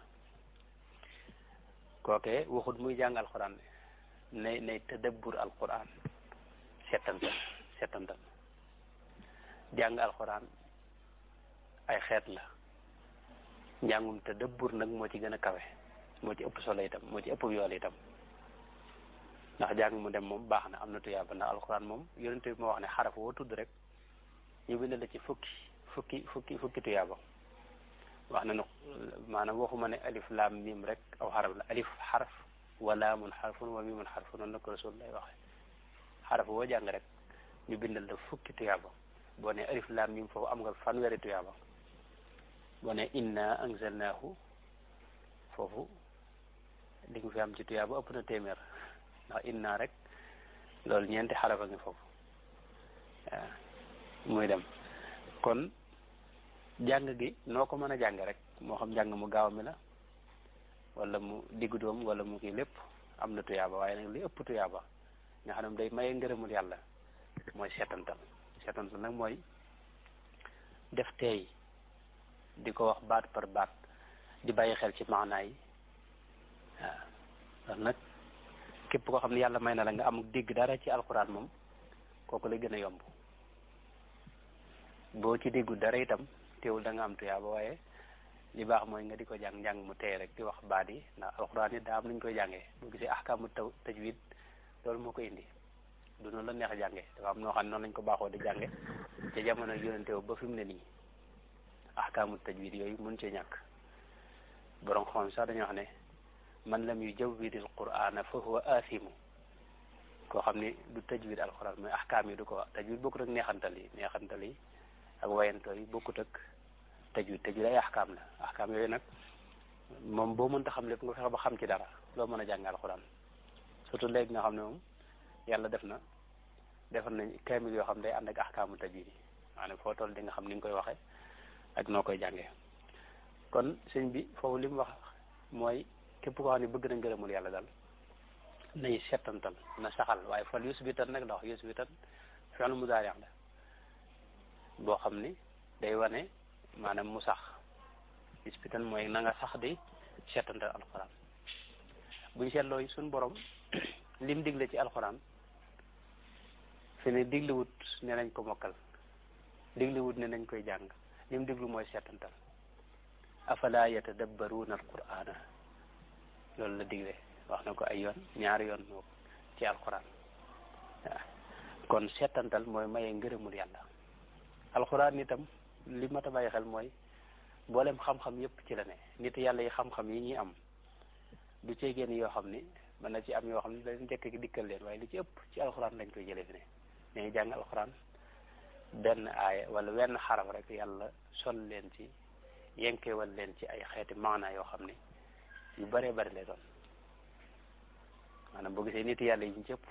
kooke waxut muy jàng alquran nay nay tadabbur alquran settantal settantal jàng alquran ay xeet la njàngum tadabbur nag moo ci gën a kawe moo ci ëpp solo itam moo ci ëpp yool itam ndax jàng mu dem moom baax na am na tuyaaba ndax alquran moom yonente bi moo wax ne xaraf woo tudd rek ñu bind la ci fukki fukki fukki fukki tuyaaba wax na ne maanaam waxuma ne alif laam mim rek aw xaraf la alif xaraf wa laamun xarfun wa mimun xarfun noonu la ko rasul lay waxe xaraf woo jàng rek ñu bindal la fukki tuyaaba boo ne alif laam mim foofu am nga fanweeri tuyaaba boo ne inna anzalnaahu foofu li nga fi am ci tuyaaba ëpp na téeméer ndax inna rek loolu ñeenti xaraf a ngi foofu waaw muy dem kon jàng gi noo ko mën a jàng rek moo xam jàng mu gaaw mi la wala mu diggu doom wala mu kii lépp am na tuyaaba waaye nag li ëpp tuyaaba nga xam ne day maye ngërëmul yàlla mooy seetantal seetantal nag mooy def teey di ko wax baat par baat di bàyyi xel ci maanaa yi waaw loolu nag képp koo xam ne yàlla may na la nga am dégg dara ci alxuraan moom kooku lay gën a yomb boo ci déggu dara itam teewul da nga am tuyaaba waaye li baax mooy nga di ko jàng njàng mu tey rek di wax baat yi ndax alxuraan yi daa am nuñ koy jàngee boo gisee ahkaamu taw tajwid loolu moo ko indi du noonu la neex a jànge dafa am noo xam ne noonu lañ ko baaxoo di jànge ca jamono yonente ba fi mu ne nii ahkaamu tajwid yooyu mun cee ñàkk borom xam sax dañoo wax ne man lam yu jawwidil qur'ana fa huwa aasimu koo xam ni du tajwid alxuraan mooy ahkaam yi du ko wax tajwid bokkut ak neexantal yi neexantal yi ak wayantoo yi bokkut ak tajwid tajwid ay ahkaam la ahkaam yooyu nag moom boo mënta xam lépp nga fexe ba xam ci dara loo mën a jàng alxuraan surtout léegi nga xam ne moom yàlla def na defal nañ kaamil yoo xam day ànd ak ahkaamu tajwid yi maanaam foo toll di nga xam ni nga koy waxee ak noo koy jàngee kon sëñ bi foofu li mu wax mooy képp koo xam ne bëgg na ngërëmul yàlla daal nay settantal na saxal waaye fal yusbitan nag ndax yusbitan fi'lu mudaari' la boo xam ni day wane maanaam mu sax yusbitan mooy na nga sax di settantal alxuraan buñ seetloo suñ borom lim digle ci alxuraan fi ne diglewut ne nañ ko mokkal diglewut ne nañ koy jàng lim diglu mooy settantal afala yatadabbaruuna alqur'ana loolu la digle wax na ko ay yoon ñaari yoon moo ci alxuraan waaw kon settantal mooy maye ngërëmul yàlla alxuraan itam li mat a bàyyi xel mooy mboolem xam-xam yépp ci la ne nit yàlla yi xam-xam yi ñuy am du cee génn yoo xam ni mën na ci am yoo xam ni dañ njëkk gi dikkal leen waaye li ci ëpp ci alxuraan lañ koy jëlee fi ne dañuy jàng alxuraan benn aaya wala wenn xaraf rek yàlla sol leen ci yenkewal leen ci ay xeeti maana yoo xam ne yu bëree bëri lay doon maanaam boo gisee nit yàlla yi ñu cëpp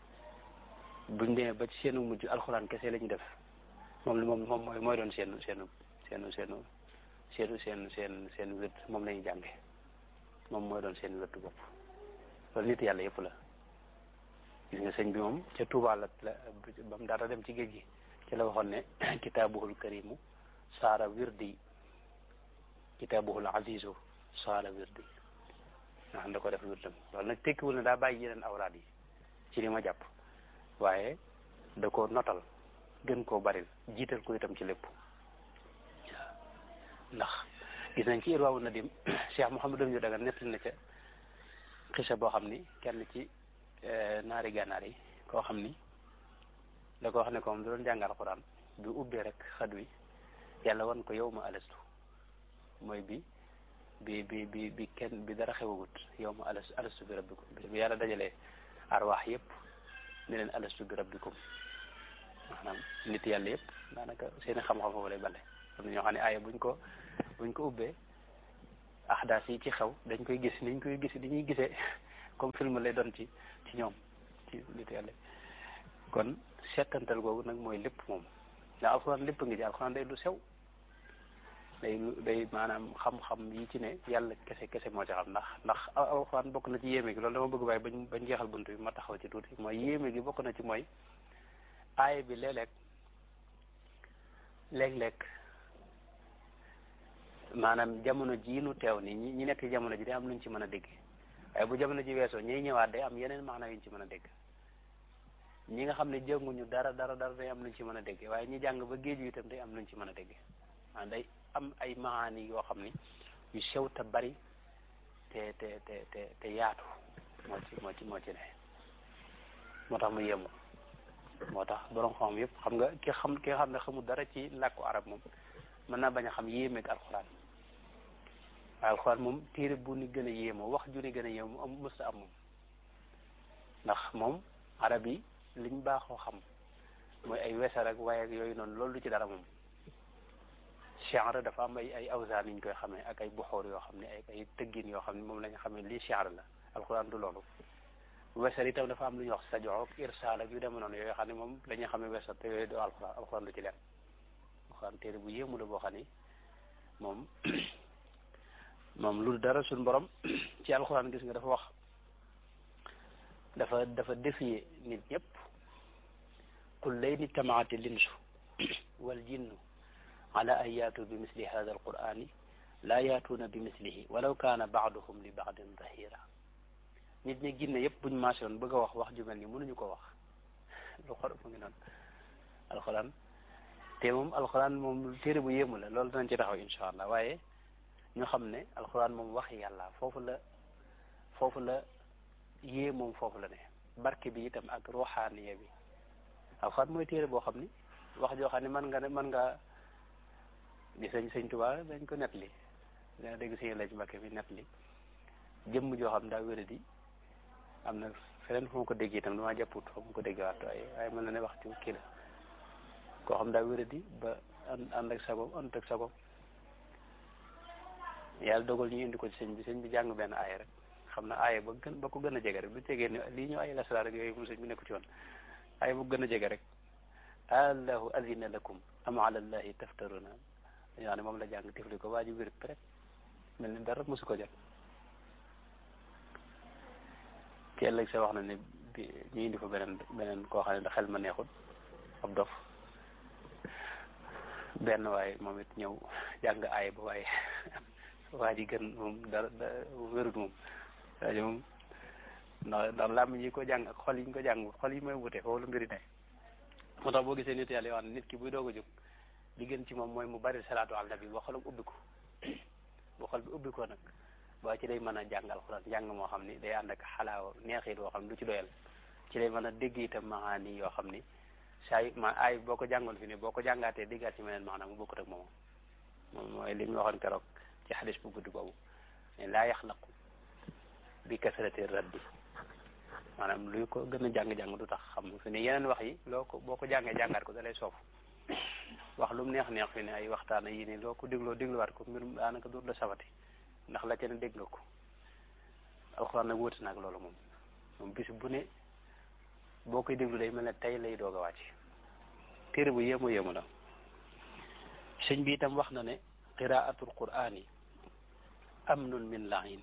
buñ demee ba ci seenu mujj alxuraan kese la ñu def moom la moom moom mooy mooy doon seenu seenu seenu seenu seenu seen seen seen wét moom la ñuy jànge moom mooy doon seen wétu bopp loolu nit yàlla yëpp la gis nga sëñ bi moom ca Tuubaa la la ba mu dara dem ci géej gi ci la waxoon ne kitaabuhul karimu saara wirdi kitaabuhul azizu saara wirdi nga xam da ko def wirdam loolu nag tekkiwul ne daa bàyyi yeneen awraad yi ci li ma jàpp waaye da ko notal gën koo baril jiital ko itam ci lépp waaw ndax gis nañ ci irwaawu nadim Cheikh Mouhamadou ñu daga nettali na ca xisa boo xam ni kenn ci naari gànnaar yi koo xam ni da ko wax ne ko moom da doon jàngal alxuraan bi ubbee rek xad wi yàlla wan ko yow ma alastu mooy bi bi bi bi bi kenn bi dara xewagut yow ma alastu alastu bi rabbikum bi yàlla dajalee arwaax yëpp ne leen alastu bi rabbikum maanaam nit yàlla yëpp daanaka seeni xam-xam foofu lay bale am na ñoo xam ne aaya buñ ko buñ ko ubbee ahdaas yi ci xew dañ koy gis niñ koy gis ni ñuy gisee comme film lay doon ci ci ñoom ci nit yàlla kon settantal googu nag mooy lépp moom ndax alxuraan lépp ngi ci alxuraan day lu sew day lu day maanaam xam-xam yi ci ne yàlla kese kese moo ci xam ndax ndax alxuraan bokk na ci yéeme gi loolu dama bëgg bàyyi bañ bañ jeexal bunt bi ma taxaw ci tuuti mooy yéeme gi bokk na ci mooy aaya bi léeg-léeg léeg-léeg maanaam jamono jii nu teew ni ñi ñi nekk ci jamono ji day am luñ ci mën a dégg waaye bu jamono ji weesoo ñiy ñëwaat day am yeneen maanaam yuñ ci mën a dégg ñi nga xam ne jënguñu dara dara dara day am luñ ci mën a dégg waaye ñi jàng ba géeju itam day am luñ ci mën a dégg maanaam day am ay maani yoo xam ni yu sew te bari te te te te te yaatu moo ci moo ci moo ci ne moo tax mu yéemu moo tax borom xam yëpp xam nga ki xam ki nga xam ne xamul dara ci làkku arab moom mën naa bañ a xam yéemeeg alxuraan waaye alxuraan moom téere bu ni gën a yéemoo wax ju ni gën a yéemoo am mësta am moom ndax moom arab yi liñ baaxoo xam mooy ay wesar ak waaye ak yooyu noonu loolu du ci dara moom shi'r dafa am ay ay awsaan yi ñu koy xamee ak ay buxoor yoo xam ne ay ay tëggin yoo xam ne moom la ñu xamee lii shi'r la alxuraan du loolu wesar itam dafa am lu ñuy wax sajoo ak irsaal ak yu demee noonu yooyu xam ne moom dañuy xamee wesar te yooyu du alxuraan alxuraan du ci leen alxuraan téere bu yéemu la boo xam ni moom moom lu dara suñ borom ci alxuraan gis nga dafa wax dafa dafa défier nit ñëpp qul layni tamaati linsu wal jinnu ala an yaatu bi misli hada alqurani laa yaatuuna bi mislihi walaw kaana baaduhum li baadin zahira nit ñi ginne yëpp buñ maasoon bëgg a wax wax ju mel ni mënuñu ko wax lu xor mu ngi noonu alxuraan te moom alxuraan moom téere bu yéemu la loolu danañ ci taxaw insha allah waaye ñu xam ne alxuraan moom waxi yàlla foofu la foofu la yée moom foofu la ne barke bi itam ak ruuxaaniya bi alxuraan mooy téere boo xam ni wax joo xam ne mën nga ne mën nga di sëñ sëñ Tuubaa dañ ko net li dana dégg sëñ la ci Mbàkke bi net li jëmm joo xam daa wéradi am na feneen fu ma ko dégg itam damaa jàpput fu ma ko dégg waat waaye waaye mën na ne wax ci kii la koo xam daa wéradi ba ànd ak sago ànd ak sago yàlla dogal ñu indi ko ci sëñ bi sëñ bi jàng benn aaya rek xam na aaya ba gën ba ko gën a jege rek du tegee ni lii ñu ay lasraar rek yooyu moom sëñ bi nekku ci woon aaya bu gën a jege rek allahu azina lakum am ala allahi taftaruna dañoo ne moom la jàng tifli ko waa ji wér rek mel ni dara mosu ko jot ci ëllëg sa wax na ne bi ñu indi fa beneen beneen koo xam ne da xel ma neexul ab dof benn waaye moom it ñëw jàng aaya ba waaye waa ji gën moom dara wérut moom waa ji moom ndax ndax làmmiñ yi ko jàng ak xol yi ñu ko jàng xol yi mooy wute foofu la mbiri ne moo tax boo gisee nit yàlla yoo xam ne nit ki buy doog a jóg li gën ci moom mooy mu bari salaatu ala nabi boo xolam ubbi ko boo xol bi ubbi ko nag boo ci day mën a jàng alxuraan jàng moo xam ni day ànd ak xalaawa neexit boo xam ne du ci doyal ci lay mën a dégg itam maani yoo xam ni saa yu ma ay boo ko jàngoon fi ne boo ko jàngaatee déggaat ci meneen maanaam mu bokkut ak moom moom mooy li ñu waxoon keroog ci xadis bu gudd boobu ne laa yaxlaqu bi kasrati raddi maanaam luy ko gën a jàng-jàng du tax xam fi ne yeneen wax yi loo ko boo ko jàngee jàngaat ko da lay soof wax lu mu neex neex fi ne ay waxtaan yi nii loo ko dégloo dégluwaat ko mbirum daanaka dootu la safati ndax la ca ne dégg nga ko alxuraan nag wóote naag loolu moom moom bis bu ne boo koy déglu day mel ne tey lay doog a wàcc téere bu yéemu yéemu la sëñ bi itam wax na ne qiraatul qur'ani amnun min la'in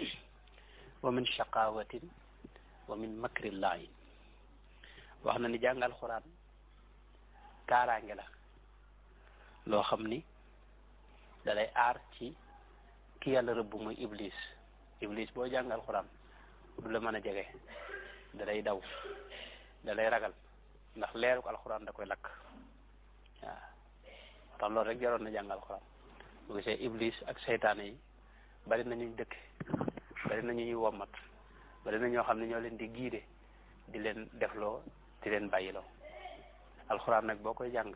wa min shaqawatin wa min makri la'in wax na ni jàng alxuraan kaaraange la loo xam ni da lay aar ci ki yàlla rëbb muy iblis iblis boo jàng alxuraan du la mën a jege da lay daw da lay ragal ndax leeru ko alxuraan da koy lakk waaw tax loolu rek jaroon na jàng alxuraan bu gisee iblis ak seytaane yi bari na ñuy dëkk bari na ñu ñuy wommat bari na ñoo xam ne ñoo leen di giide di leen defloo di leen bàyyiloo alxuraan nag boo koy jàng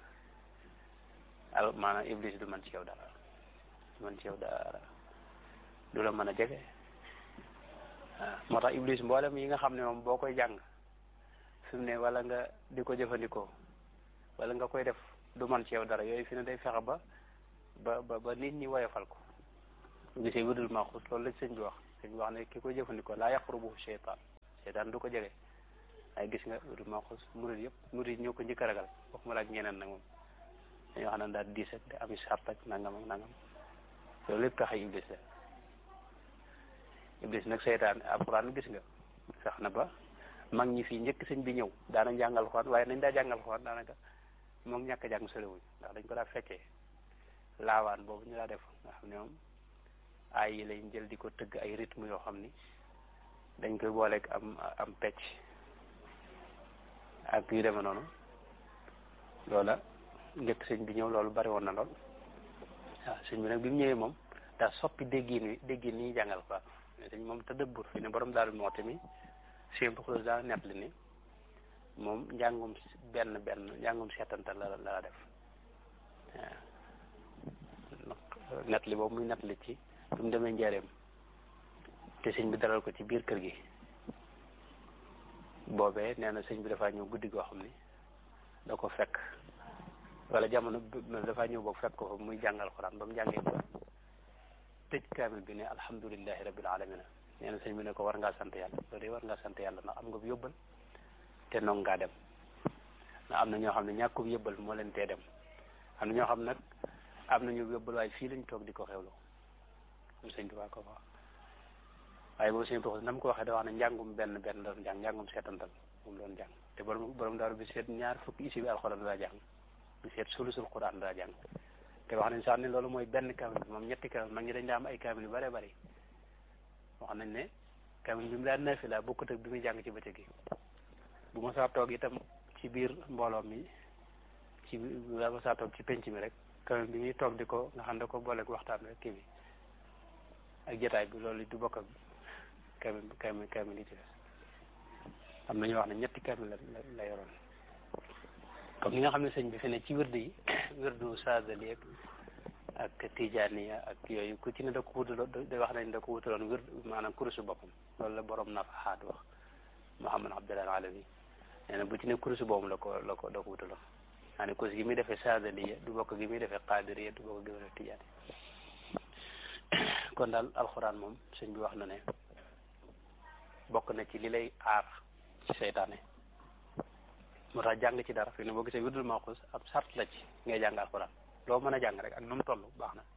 al maanaam iblis du mën ci yow dara du mën ci yow dara du la mën a jege waaw moo tax iblis mboolem yi nga xam ne moom boo koy jàng fi mu ne wala nga di ko jëfandikoo wala nga koy def du man ci yow dara yooyu fi ne day fexe ba ba ba ba nit ñi woyofal ko bu gisee wirdul maxuus loolu la sëñ bi wax sëñ bi wax ne ki koy jëfandikoo laa yaqrubu seytaan seytaan du ko jege waaye gis nga wirdul maxuus murid yëpp murid ñoo ko njëkk a ragal waxuma la ak ñeneen nag moom dañoo xam ne daal diis ak ami sart ak nangam ak nangam loolu lépp tax iblis la iblis nag seytaan alxuraan gis nga sax na ba mag ñi fii njëkk sëñ bi ñëw daana jàngal xuraan waaye nañ daa jàngal xuraan daanaka moom ñàkk a jàng soriwuñ ndax dañ ko daa feccee laawaan boobu ñu daa def nga xam ne moom ay yi lañ jël di ko tëgg ay rythme yoo xam ni dañ koy booleeg am am pecc ak yu demee noonu loola njëkk sëñ bi ñëw loolu bari woon na lool waaw sëñ bi nag bi mu ñëwee moom daa soppi déggin wi déggin ni jàngal xuraan sëñ moom tëddëbbur fi ne borom daal moo tamit sëñ bi xulus daa nett li ni moom njàngum benn benn njàngum seetantal la la def waaw nett li boobu muy nett li ci bi mu demee njaareem te sëñ bi dalal ko ci biir kër gi boobee nee na sëñ bi dafaa ñëw guddi goo xam ni da ko fekk wala jamono dafaa ñëw boog fekk ko fa muy jàngal xuraan ba mu jàngee ba tëj kaamil bi ne alhamdulillahi rabbil alamina nee na sëñ bi ne ko war ngaa sant yàlla loolu de war ngaa sant yàlla ndax am nga bu yóbbal te noonu ngaa dem ndax am na ñoo xam ne ñàkkub yóbbal moo leen tee dem am na ñoo xam nag am nañu yóbbal waaye fii lañ toog di ko xewlu am sëñ Tuubaa ko wax waaye boobu sëñ Tuubaa nam ko waxee da wax ne njàngum benn benn la doon jàng njàngum seetantal moom doon jàng te borom borom daaru bi seet ñaar fukki isi bi alxuraan daa jàng bi seet sulusul xuraan daa jàng te wax nañ sax ne loolu mooy benn kaamil bi moom ñetti kaamil mag ñi dañ daa am ay kaamil yu bare bari wax nañ ne kaamil bi mu daan naafila bokkut ak bi muy jàng ci bëccëg gi bu ma saa toog itam ci biir mbooloo mi ci bu ma saa toog ci penc mi rek kaamil bi muy toog di ko nga xam ne ko booleeg waxtaan rek kii bi ak jotaay bi loolu du bokk ak kaamil kaamil kaamil yi ci des am na ñu wax ne ñetti kaamil la la yoroon comme ni nga xam ne sëñ bi fi ne ci wërd yi wërdu saadali ak ak tijaaniya ak yooyu ku ci ne da ko wutaloon da wax nañ da ko wutaloon wërd maanaam kurusu boppam loolu la borom nafaxaat wax Muhammad Abdullah Alawi nee na bu ci ne kurusu boobu la ko la ko da ko wutaloon maa ne kurus gi muy defee saadaliya du bokk gi muy defee qaadiriya du bokk gi muy defee tijaani kon daal alxuraan moom sëñ bi wax na ne bokk na ci li lay aar ci seytaane moo tax jàng ci dara fi ne boo gisee wirdul maxuus ab sart la ci ngay jàng alxuraan loo mën a jàng rek ak nu mu toll baax na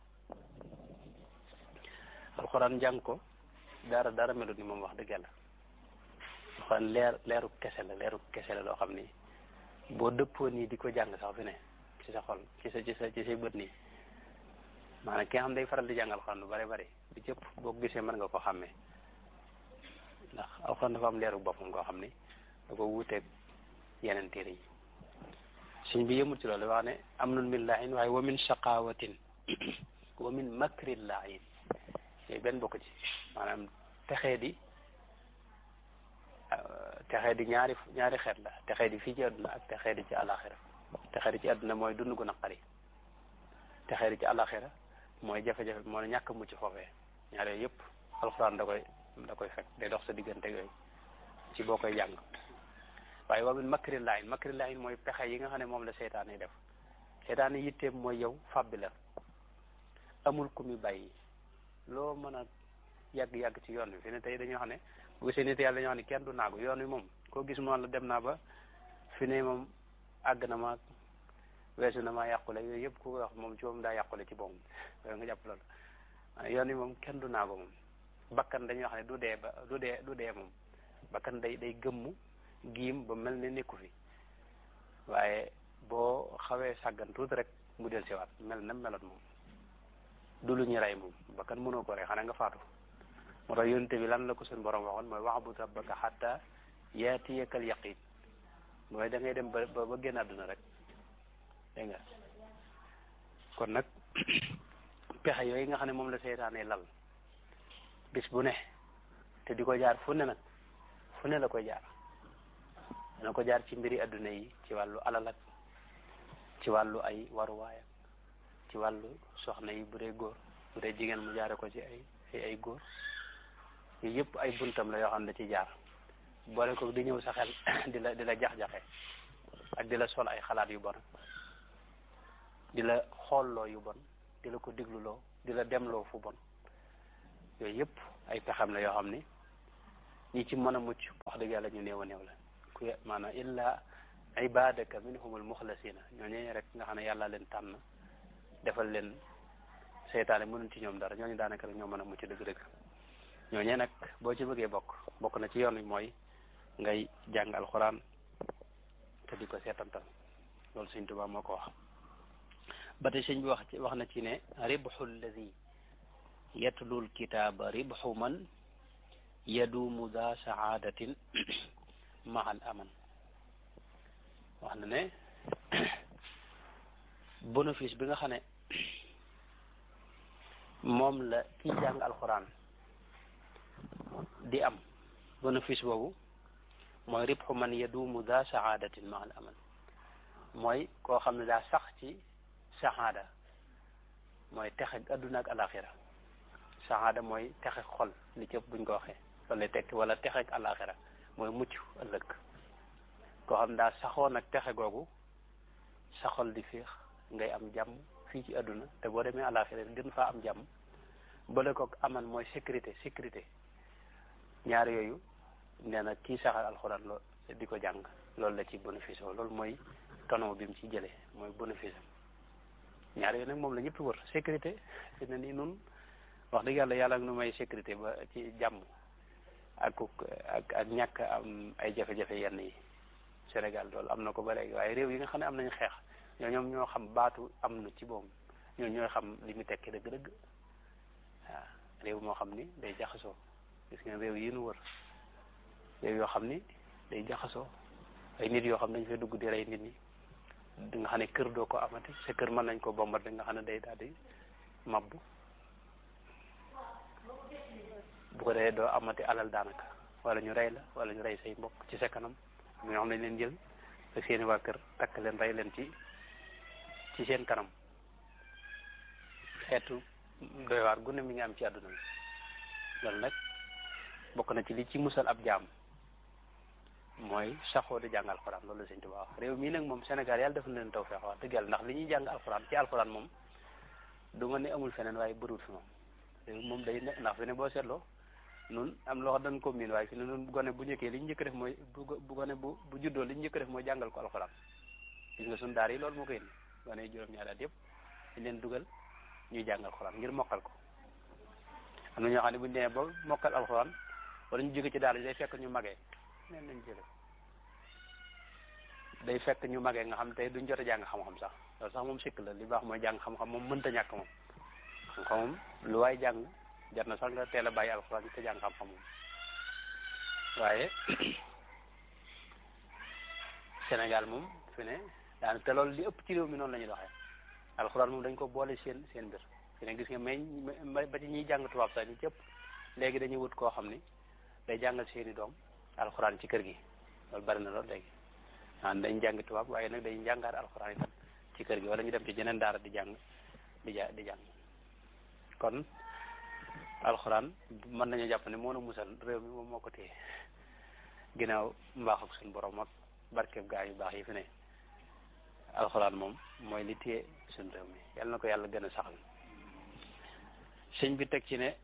alxuraan jàng ko dara dara melut ni moom wax dëgg yàlla alxuraan leer leeru kese la leeru kese la loo xam ni boo dëppoo nii di ko jàng sax fi ne ci sa xol ci sa ci sa ci say bët nii maanaam ki nga xam day faral di jàng alxuraan lu bari bari bi cëpp boo ko gisee mën nga ko xàmmee ndax alxuraan dafa am leeru boppam koo xam ni da ko wuuteeg yeneen téere yi suñ bi yëmut ci loolu wax ne am nun min laahin waaye wa min shaqawatin wa min makri laahin yooyu benn bokk ci maanaam texee di texee di ñaari ñaari xeet la texee di fii ci àdduna ak texee di ci àlaxira texee di ci àdduna mooy dund gu naqari texee di ci àlaxira mooy jafe-jafe mooy ñàkk mucc foofee ñaar yooyu yëpp alxuraan da koy da koy fekk day dox sa diggante yooyu ci boo koy jàng waaye wa min makri laahin makri laahin mooy pexe yi nga xam ne moom la seytaan yi def seytaan yi yitteem mooy yow fàbbi la amul ku mi bàyyi loo mën a yàgg-yàgg ci yoon wi fi ne tey dañoo xam ne bu gisee nit yàlla dañoo xam ne kenn du naagu yoon wi moom koo gis moom la dem naa ba fi ne moom àgg na ma weesu na ma yàqule yooyu yëpp ku ko wax moom ci moom daa yàqule ci boppam yooyu nga jàpp loolu yoon wi moom kenn du naagu moom bakkan dañuy wax ne du dee ba du dee du dee moom bakkan day day gëmmu giim ba mel ne nekku fi waaye boo xawee sàggan tuuti rek mu del siwaat mel na meloon moom du lu ñu rey moom bakkan mënoo ko rey xanaa nga faatu moo tax yonente bi lan la ko suñ borom waxoon mooy wa'bud rabbaka hatta yaatiyakal yaqin mooy da ngay dem ba ba génn àdduna rek dégg nga kon nag pexe yooyu nga xam ne moom la seytaane lal bis bu ne te di ko jaar fu ne nag fu ne la koy jaar dana ko jaar ci mbiri adduna yi ci wàllu alal ak ci wàllu ay waruwaay ak ci wàllu soxna yi bu dee góor bu dee jigéen mu jaare ko ci ay ay ay góor yooyu yëpp ay buntam la yoo xam ne da ci jaar boole ko di ñëw sa xel di la di la jax-jaxe ak di la sol ay xalaat yu bon di la xoolloo yu bon di la ko digluloo di la demloo fu bon yooyu yëpp ay pexam la yoo xam ni ñi ci mën a mucc wax dëgg yàlla ñu néew a néew la ku maanaam illa ibadaka minhumul muxlasina ñooñu rek nga xam ne yàlla leen tànn defal leen seytaane mënul ci ñoom dara ñooñu daanaka rek ñoo mën a mucc dëgg-dëgg ñooñee nag boo ci bëggee bokk bokk na ci yoon wi mooy ngay jàng alxuraan te di ko seetantal loolu sëñ Tuubaa moo ko wax ba tey sëñ bi wax ci wax na ci ne ribxu lladi yatlul kitaaba ribxu man yaduumu daa saadatin mahal aman wax na ne bénéfice bi nga xam ne moom la kiy jàng alxuraan di am bénéfice boobu mooy ribxu man yaduumu daa saadatin mahal aman mooy koo xam ne daa sax ci saxaada mooy texe adduna ak alaxira saxaada mooy texe xol li cëpp buñ ko waxee loolu lay tekki wala texe ak alaxira mooy mucc ëllëg koo xam daa saxoon ak texe googu sa xol di féex ngay am jàmm fii ci adduna te boo demee alaxira gën faa am jàmm boole ko aman mooy sécurité sécurité ñaar yooyu nee na kii saxal alxuraan lool di ko jàng loolu la ci bénéfice loolu mooy tono bi mu ci jëlee mooy bénéfice am ñaar yooyu nag moom la ñëpp wër sécurité fi ne nii nun wax dëgg yàlla yàlla nu may sécurité ba ci jàmm ak ak ak ñàkk am ay jafe-jafe yenn yi Sénégal loolu am na ko ba léegi waaye réew yi nga xam ne am nañu xeex ñoo ñoom ñoo xam baatu am na ci boobu ñoo ñooy xam li mu tekki dëgg-dëgg waaw réew moo xam ni day jaxasoo gis ngeen réew yi nu wër réew yoo xam ni day jaxasoo ay nit yoo xam ne dañu fay dugg di rey nit ñi di nga xam ne kër doo ko amati sa kër mën nañ ko bombarde nga xam ne day daal di mabbu bu ko defee doo amati alal daanaka wala ñu rey la wala ñu rey say mbokk ci sa kanam ñoo xam ne leen jël ak seeni waa kër takk leen rey leen ci ci seen kanam xeetu doy waar gu ne mi ngi am ci àdduna bi loolu nag bokk na ci li ci musal ab jaam mooy saxoo di jàng alxuraan loolu la sëñ Tuubaa wax réew mii nag moom Sénégal yàlla defal leen tawfeex wax dëgg yàlla ndax li ñuy jàng alxuraan ci alxuraan moom du ma ne amul feneen waaye bëriwul fi moom réew moom day ne ndax fi ne boo seetloo nun am loo xam dañ ko miin waaye fi ne nun gone bu njëkkee li ñu njëkk def mooy bu bu gone bu bu juddoo li ñu njëkk def mooy jàngal ko alxuraan gis nga suñu daar yi loolu moo koy indi gone yi juróom-ñaari at yëpp dañ leen dugal ñuy jàng alxuraan ngir mokkal ko am na ñoo xam ne bu ñu demee ba mokkal alxuraan wala ñu jóge ci daara day fekk ñu magee neen lañ jële day fekk ñu magee nga xam tey duñ jot a jàng xam-xam sax loolu sax moom sikk la li baax mooy jàng xam-xam moom mënta ñàkk moom xam-xam moom lu waay jàng jar na sax nga teel a bàyyi alxuraan te jàng xam-xam moom waaye Sénégal moom fi ne daan te loolu li ëpp ci réew mi noonu la ñuy doxee alxuraan moom dañ ko boole seen seen mbir fi ne gis nga mais ba ci ñuy jàng tubaab sax ñu cëpp léegi dañuy wut koo xam ni day jàngal seeni doom alxuraan ci kër gi loolu bari na loolu léegi ah dañ jàng tubaab waaye nag dañ jàngaat alxuraan itam ci kër gi wala ñu dem ci jeneen daara di jàng di ja di jàng kon alxuraan mën nañu jàpp ne moo nu musal réew mi moom moo ko téye ginnaaw mbaax ak suñu borom ak barkeb gaa yu baax yi fi ne alxuraan moom mooy li téye suñu réew mi yàlla na ko yàlla gën a saxal sëñ bi teg ci ne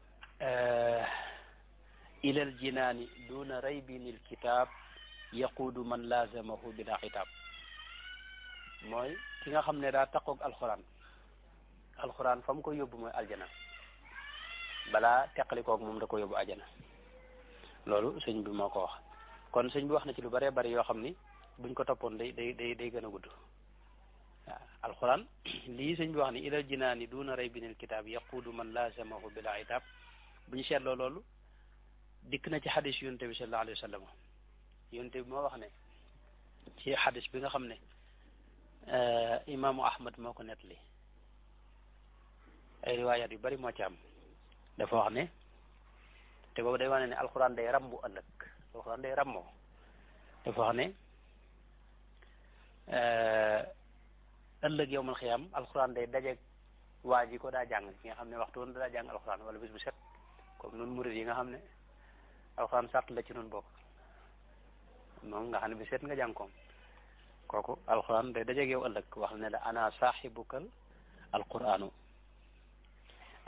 ilal jinaani duna raybinil kitaab yaquudu man laazamahu bila xitaab mooy ki nga xam ne daa taqoog alxuraan alxuraan fa mu ko yóbbu mooy aljana balaa teqalikoog moom da ko yóbbu aljana loolu sëñ bi moo ko wax kon sëñ bi wax na ci lu bëree bëri yoo xam ni buñ ko toppoon day day day day gën a gudd waaw alxuraan lii sëñ bi wax ni ilal jinaani duna raybinil kitaab yaquudu man laazamahu bila xitaab bu ñu seetloo loolu dikk na ci xadis yonte bi sallallahu alayhi wa sallam yonte bi moo wax ne ci xadis bi nga xam ne imaamu ahmad moo ko nettali ay riwaayaat yu bari moo ci am dafa wax ne te boobu day wane ne alxuraan day rambu ëllëg alxuraan day rammoo dafa wax ne ëllëg yowmal xiyaam alxuraan day dajeeg waa ji ko daa jàng ki nga xam ne waxtu woon daa jàng alxuraan wala bis bu set comme nun murid yi nga xam ne alxuraan sàrt la ci nun bokk moom nga xam ne bi seet nga jàng koom kooku alxuraan day dajeeg yow ëllëg wax ne la ana saaxibukal alquraanu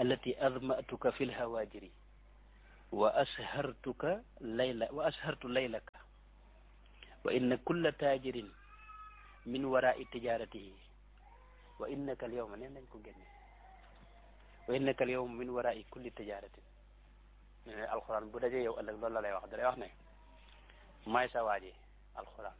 allati admatuka fi lhawaajiri wa ashartuka layla wa ashartu laylaka wa inna kulla taajirin min waraai tijaratihi wa innaka al yawma neen nañ ko génne wa innaka al yawma min waraai kulli tijaratin ne ne alxuraan bu dajee yow ëllëg loolu la lay wax da lay wax ne maay sa waaji alxuraan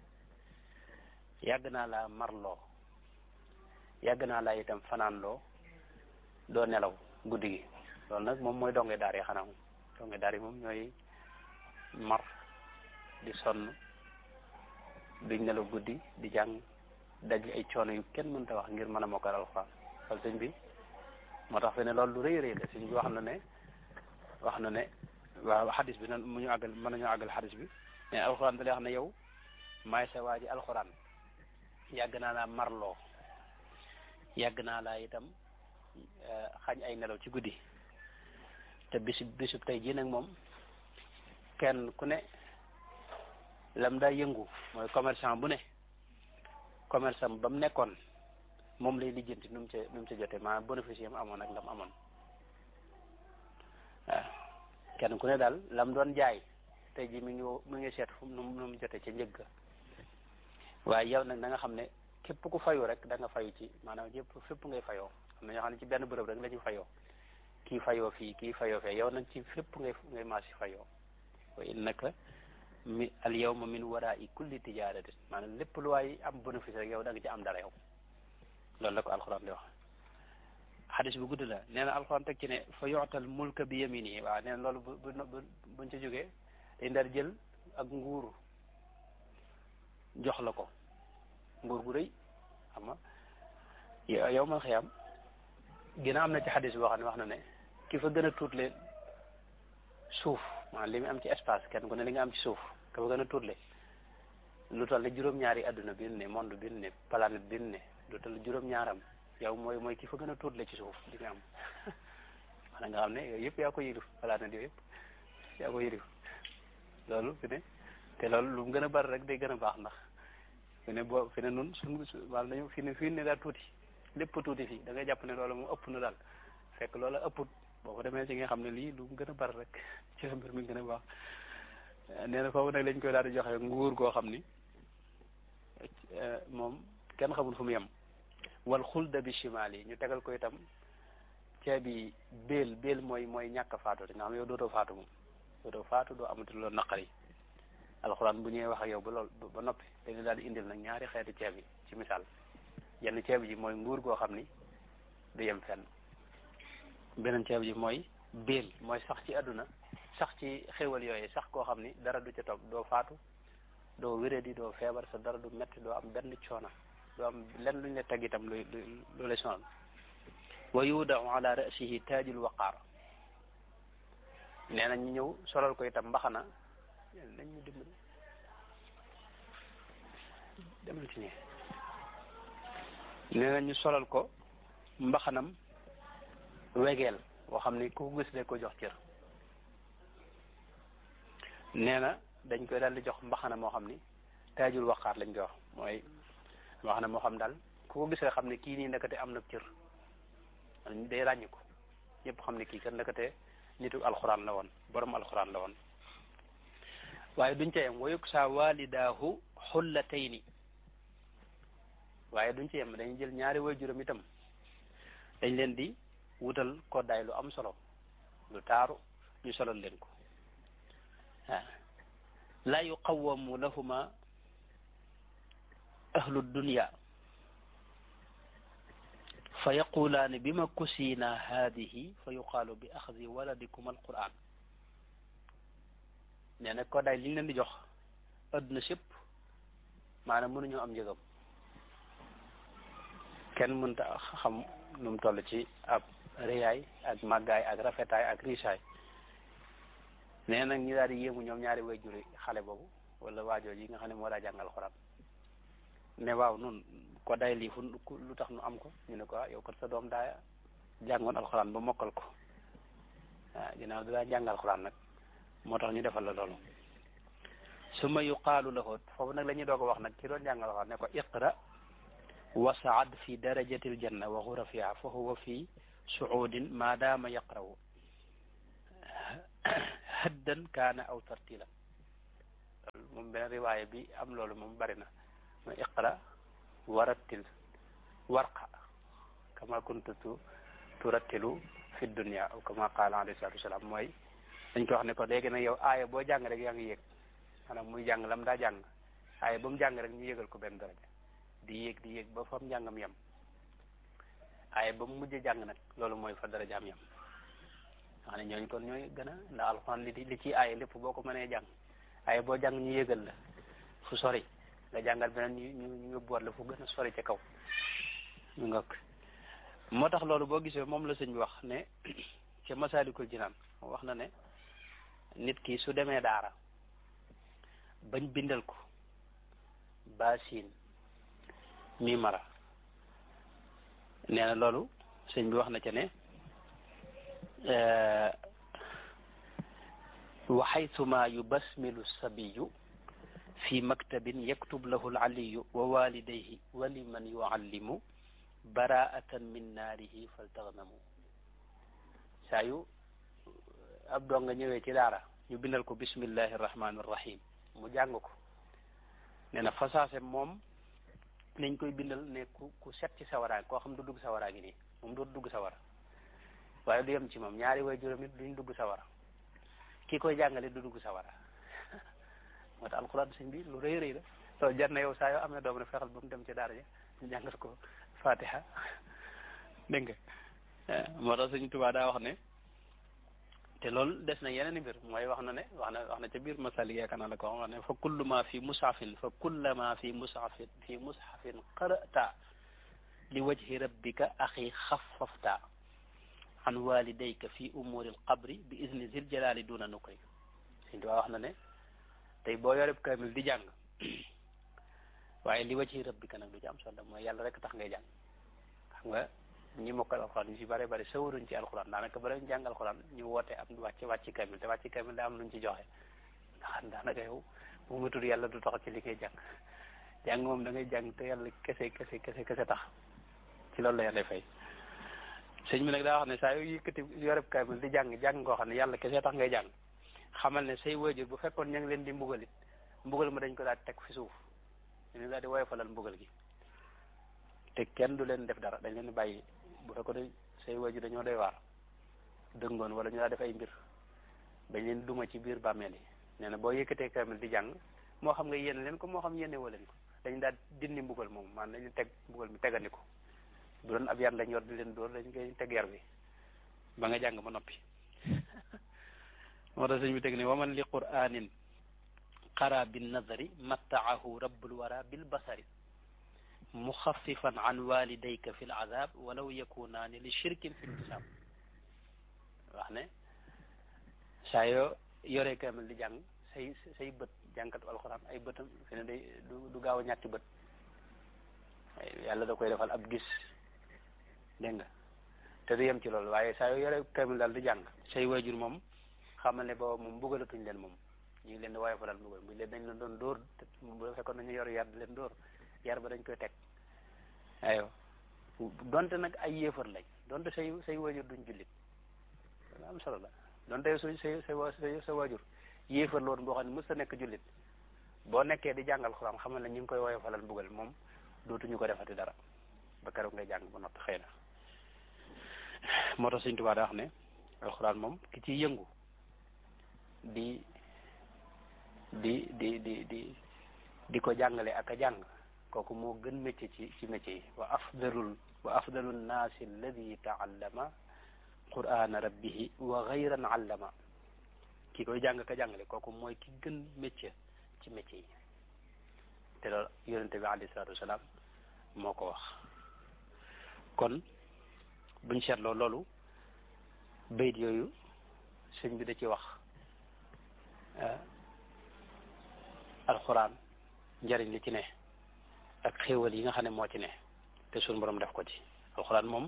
yàgg naa laa marloo yàgg naa laa itam fanaan loo doo nelaw guddi gi loolu nag moom mooy donge daar yi xanaa moom donge daar yi moom ñooy mar di sonn duñ nelaw guddi di jàng daj ay coono yu kenn mënta wax ngir mën a mokkal alxuraan wala sëñ bi moo tax fi ne loolu lu rëy rëy la sëñ bi wax na ne wax na ne waaw xadis bi nan mu ñu àggal mën nañu àggal xadis bi mais alxuraan da lay wax ne yow maay sa waa ji alxuraan yàgg naa laa marloo yàgg naa laa itam xañ ay nelaw ci guddi te bisub bisub tey jii nag moom kenn ku ne lam daa yëngu mooy commerçant bu ne commerçant ba mu nekkoon moom lay lijjanti nu mu ca nu mu ca jotee maanaam bénéfice yam amoon ak lam amoon waaw kenn ku ne daal lam doon jaay tey jii mi ngi mi ngi seet fu mu nu mu jotee ca njëgg waaye yow nag da nga xam ne képp ku fayu rek da nga fayu ci maanaam yëpp fépp ngay fayoo am na ñoo xam ne ci benn bërëb rek la ñu fayoo kii fayoo fii kii fayoo fee yow nag ci fépp ngay ngay maasi fayoo wa innaka mi al yawma min waraai kulli tijaratin maanaam lépp lu waay am bénéfice rek yow da nga ci am dara yow loolu la ko alxuraan di wax xadis bu gudd la nee na alxuraan teg ci ne fa yoxtal mulka bi yamini waaw nee na loolu bu bu buñ ca jógee dañ daal jël ak nguur jox la ko nguur gu rëy xam nga yow man xëyam gina am na ci xadis boo xam ne wax na ne ki fa gën a tuutle suuf maanaam li mu am ci espace kenn ku ne li nga am ci suuf ka fa gën a tuutle lu toll ne juróom-ñaari adduna bi ne monde bi ne planète bi ne lu toll juróom-ñaaram yow mooy mooy ki fa gën a tuutle ci suuf li nga am maanaam nga xam ne yooyu yëpp yaa ko yilif planète yooyu yëpp yaa ko yilif loolu fi ne te loolu lu mu gën a bari rek day gën a baax ndax fi ne boo fi ne nun suñ wàll nañu fi ne fii ne daal tuuti lépp tuuti fii da ngay jàpp ne loolu moom ëpp na daal fekk loola ëpput boo ko demee ci nga xam ne lii lu mu gën a bari rek ci la mbir mi gën a baax nee na foofu nag lañ koy daal di joxe nguur goo xam ni moom kenn xamul fu mu yem wal xulda bi chimal yi ñu tegal ko itam ceebi béel béel mooy mooy ñàkk faatu te nga xam yow dootoo faatu moom dootoo faatu doo amati loolu naqari alxuraan bu ñëwee wax ak yow ba lool ba noppi dañu daal di indil nag ñaari xeeti ceeb yi ci misaal yenn ceeb ji mooy nguur goo xam ni du yem fenn beneen ceeb ji mooy béel mooy sax ci àdduna sax ci xéwal yooyu sax koo xam ni dara du ca topp doo faatu doo wéradi doo feebar sa dara du metti doo am benn coona doo am lenn luñ la teg itam lu lu lay sonal wa yudaau ala rasihi taajul waqaar nee na ñu ñëw solal ko itam mbaxana nañ ñu dimbali demal ci ñee nee na ñu solal ko mbaxanam wegeel boo xam ni ku ko gis de ko jox cër nee na dañ koy daal di jox mbaxana moo xam ni taajul waqaar lañ koy wax mooy mbaxana moo xam daal ku ko gis rek xam ne kii nii ndekete am na cër day ràññi ko ñëpp xam ne kii kat ndekete nitu alxuraan la woon borom alxuraan la woon waaye duñ ca yem wayuk sa walidaahu xullatayni waaye duñ ci yem dañuy jël ñaari waajuram itam dañ leen di wutal koddaay lu am solo lu taaru ñu solal leen ko waaw laa yuqawamu lahuma ahlu dunya fa yaqulaani bima kusiina haadihi fa yuqaalu bi axdi waladikum alquran nee na koddaay li ñu leen di jox adduna sépp maanaam mënuñoo am njëgam kenn mënta xam nu mu toll ci ab réyaay ak màggaay ak rafetaay ak riisaay nee nag ñu daal di yéemu ñoom ñaari way juri xale boobu wala waajoo yi nga xam ne moo daa jàngal xoraan ne waaw nun ko day lii fu lu tax nu am ko ñu ne ko yow kat sa doom daa jàngoon alxuraan ba mokkal ko waaw ginnaaw da daa jàngal alxuraan nag moo tax ñu defal la loolu summa yuqaalu lahu foofu nag la ñuy doog a wax nag ki doon jàngal alxuraan ne ko iqra wasaad fi darajati aljanna wa xurafiha fa huwa fi suudin maadaama yaqrawu haddan kaana aw tartila moom benn riwaaya bi am loolu moom bari na ma iqra warattil warqa kama kuntu tu turattilu fi dunia aw kama qaala alayhi salatu wasalaam mooy dañ ko wax ne ko léegi nag yow aaya boo jàng rek yaa ngi yéeg maanaam muy jàng lam daa jàng aaya ba mu jàng rek ñu yégal ko benn daraja di yéeg di yéeg ba fa mu njàngam yem aaya ba mu mujj jàng nag loolu mooy fa darajaam yem wax ne ñooñu kon ñooy gën a ndax alxuraan li li ci aaya lépp boo ko mënee jàng aaya boo jàng ñu yégal la fu sori nga jàngal beneen ñu ñu ñu boot la fu gën a sori ca kaw ñu nga moo tax loolu boo gisee moom la sëñ bi wax ne ca masaalikul jinaan wax na ne nit ki su demee daara bañ bindal ko baasin mi mara nee na loolu sëñ bi wax na ca ne wa xaytuma yubasmilu sabiyu fi maktabin yaktub lahu alaliyu wa walidayhi wa liman yuallimu baraatan min naarihi faltaxnamu saa yu ab doo nga ñëwee ci daara ñu bindal ko bismillahi irrahmani irrahim mu jàng ko nee na fasaase moom nañ koy bindal ne ku ku set ci sawaraag koo xam du dugg sawaraa gi nii moom dootu dugg sawara waaye du yem ci moom ñaari way juróom it duñ dugg sawara ki koy jàngale du dugg sawara moo tax alxuraan sëñ bi lu rëy rëy la loolu jar na yow saa yoo amee doom ne fexal ba mu dem ci daara ja ñu jàngal ko fatiha dégg nga moo tax sëñ Tuubaa daa wax ne te loolu des na yeneen i mbir mooy wax na ne wax na wax na ca biir masali yaakaar naa la ko wax ne fa kullu ma fi mushafin fa kulla ma fi mushafin fi mushafin qara'ta li wajhi rabbika axi xaffafta an walidayka fi umuri alqabri bi izni zil jalali duna nukri sëñ Tuubaa wax na ne tey boo yoreb kamil di jàng waaye li wajhi rabbika nag du ci am solo mooy yàlla rek tax ngay jàng xam nga ñi mokkal alxuraan ñu ci bare bare sawaruñ ci alxuraan daanaka bala ñu jàng alxuraan ñu woote am wàcc wàcc kamil te wàcc kamil daa am luñ ci joxe ndax daanaka yow bu mu tudd yàlla du tax ci li ngay jàng jàng moom da ngay jàng te yàlla kese kese kese kese tax ci loolu la yàlla fay sëñ bi nag daa wax ne saa yu yëkkati yoreb kamil di jàng jàng koo xam ne yàlla kese tax ngay jàng xamal ne say waajur bu fekkoon ña ngi leen di mbugalit mbugal ma dañ ko daal teg fi suuf dañu daal di woyofalal mbugal gi te kenn du leen def dara dañ leen di bàyyi bu fekkoon ne say waajur dañoo doy waar dëngoon wala ñu daa def ay mbir dañ leen duma ci biir bàmmeel yi nee na boo yëkkatee kamil di jàng moo xam nga yéene leen ko moo xam yéene woo leen ko dañ daal dindi mbugal moom maanaam dañu teg mbugal mi tegandi ko bu doon ab yar lañ yor di leen dóor dañ koy teg yar bi ba nga jàng ba noppi moo tax sëñ bi teg ne waman li qur'anin qara bin nazari mattaahu rabbul wara bil basari muxaffifan an walidayka fi l azab walaw yakunaani li shirkin fi ltisab wax ne saa yoo yoree kamil di jàng say say bët jàngkatu alxuraan ay bëtam fi ne day du du gaaw a ñàkki bët yàlla da koy defal ab gis dégg nga te du yem ci loolu waaye saa yoo yoree kamil daal di jàng say waajur moom xamal ne booba moom mbugalatuñ leen moom ñu ngi leen di woyofalal mbugal bu leen dañ leen doon dóor bu fekkoon nañu yor yar di leen dóor yar ba dañ koy teg ayo donte nag ay yéefar lañ donte say say waajur duñ jullit am solo la donte su say say sa waajur yéefar la woon boo xam ne mës ta nekk jullit boo nekkee di jàngal xuraan xamal ne ñu ngi koy woyofalal mbugal moom dootuñu ko defati dara ba keroog ngay jàng ba noppi xëy na moo tax Sëñ Tuubaa daa wax ne alxuraan moom ki ciy yëngu di di di di di di ko jàngale ak a jàng kooku moo gën métier ci ci métier yi wa afdalul wa afdalu nnaasi alladi taallama qurana rabbihi wa gayran allama ki koy jàng ka jàngale kooku mooy ki gën métier ci métier yi te loolu yonente bi alayhi salaatu wasalaam moo ko wax kon buñ seetloo loolu bayit yooyu sëñ bi da ci wax alxuraan njariñ li ci ne ak xéewal yi nga xam ne moo ci ne te suñu borom def ko ci alxuraan moom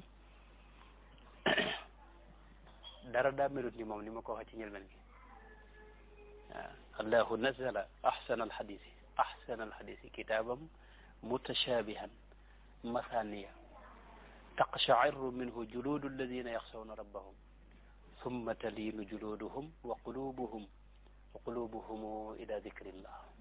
dara daa melut ni moom ni ma ko waxee ci njëlbeen gi waaw allahu nazala ahsana alxadisi ahsana alxadisi kitaabam mutashabihan masaniya taqsha'irru minhu juluudu alladina yaxshawna rabbahum summa taliinu juluuduhum wa qulubuhum wa qulubuhum ila dikrillah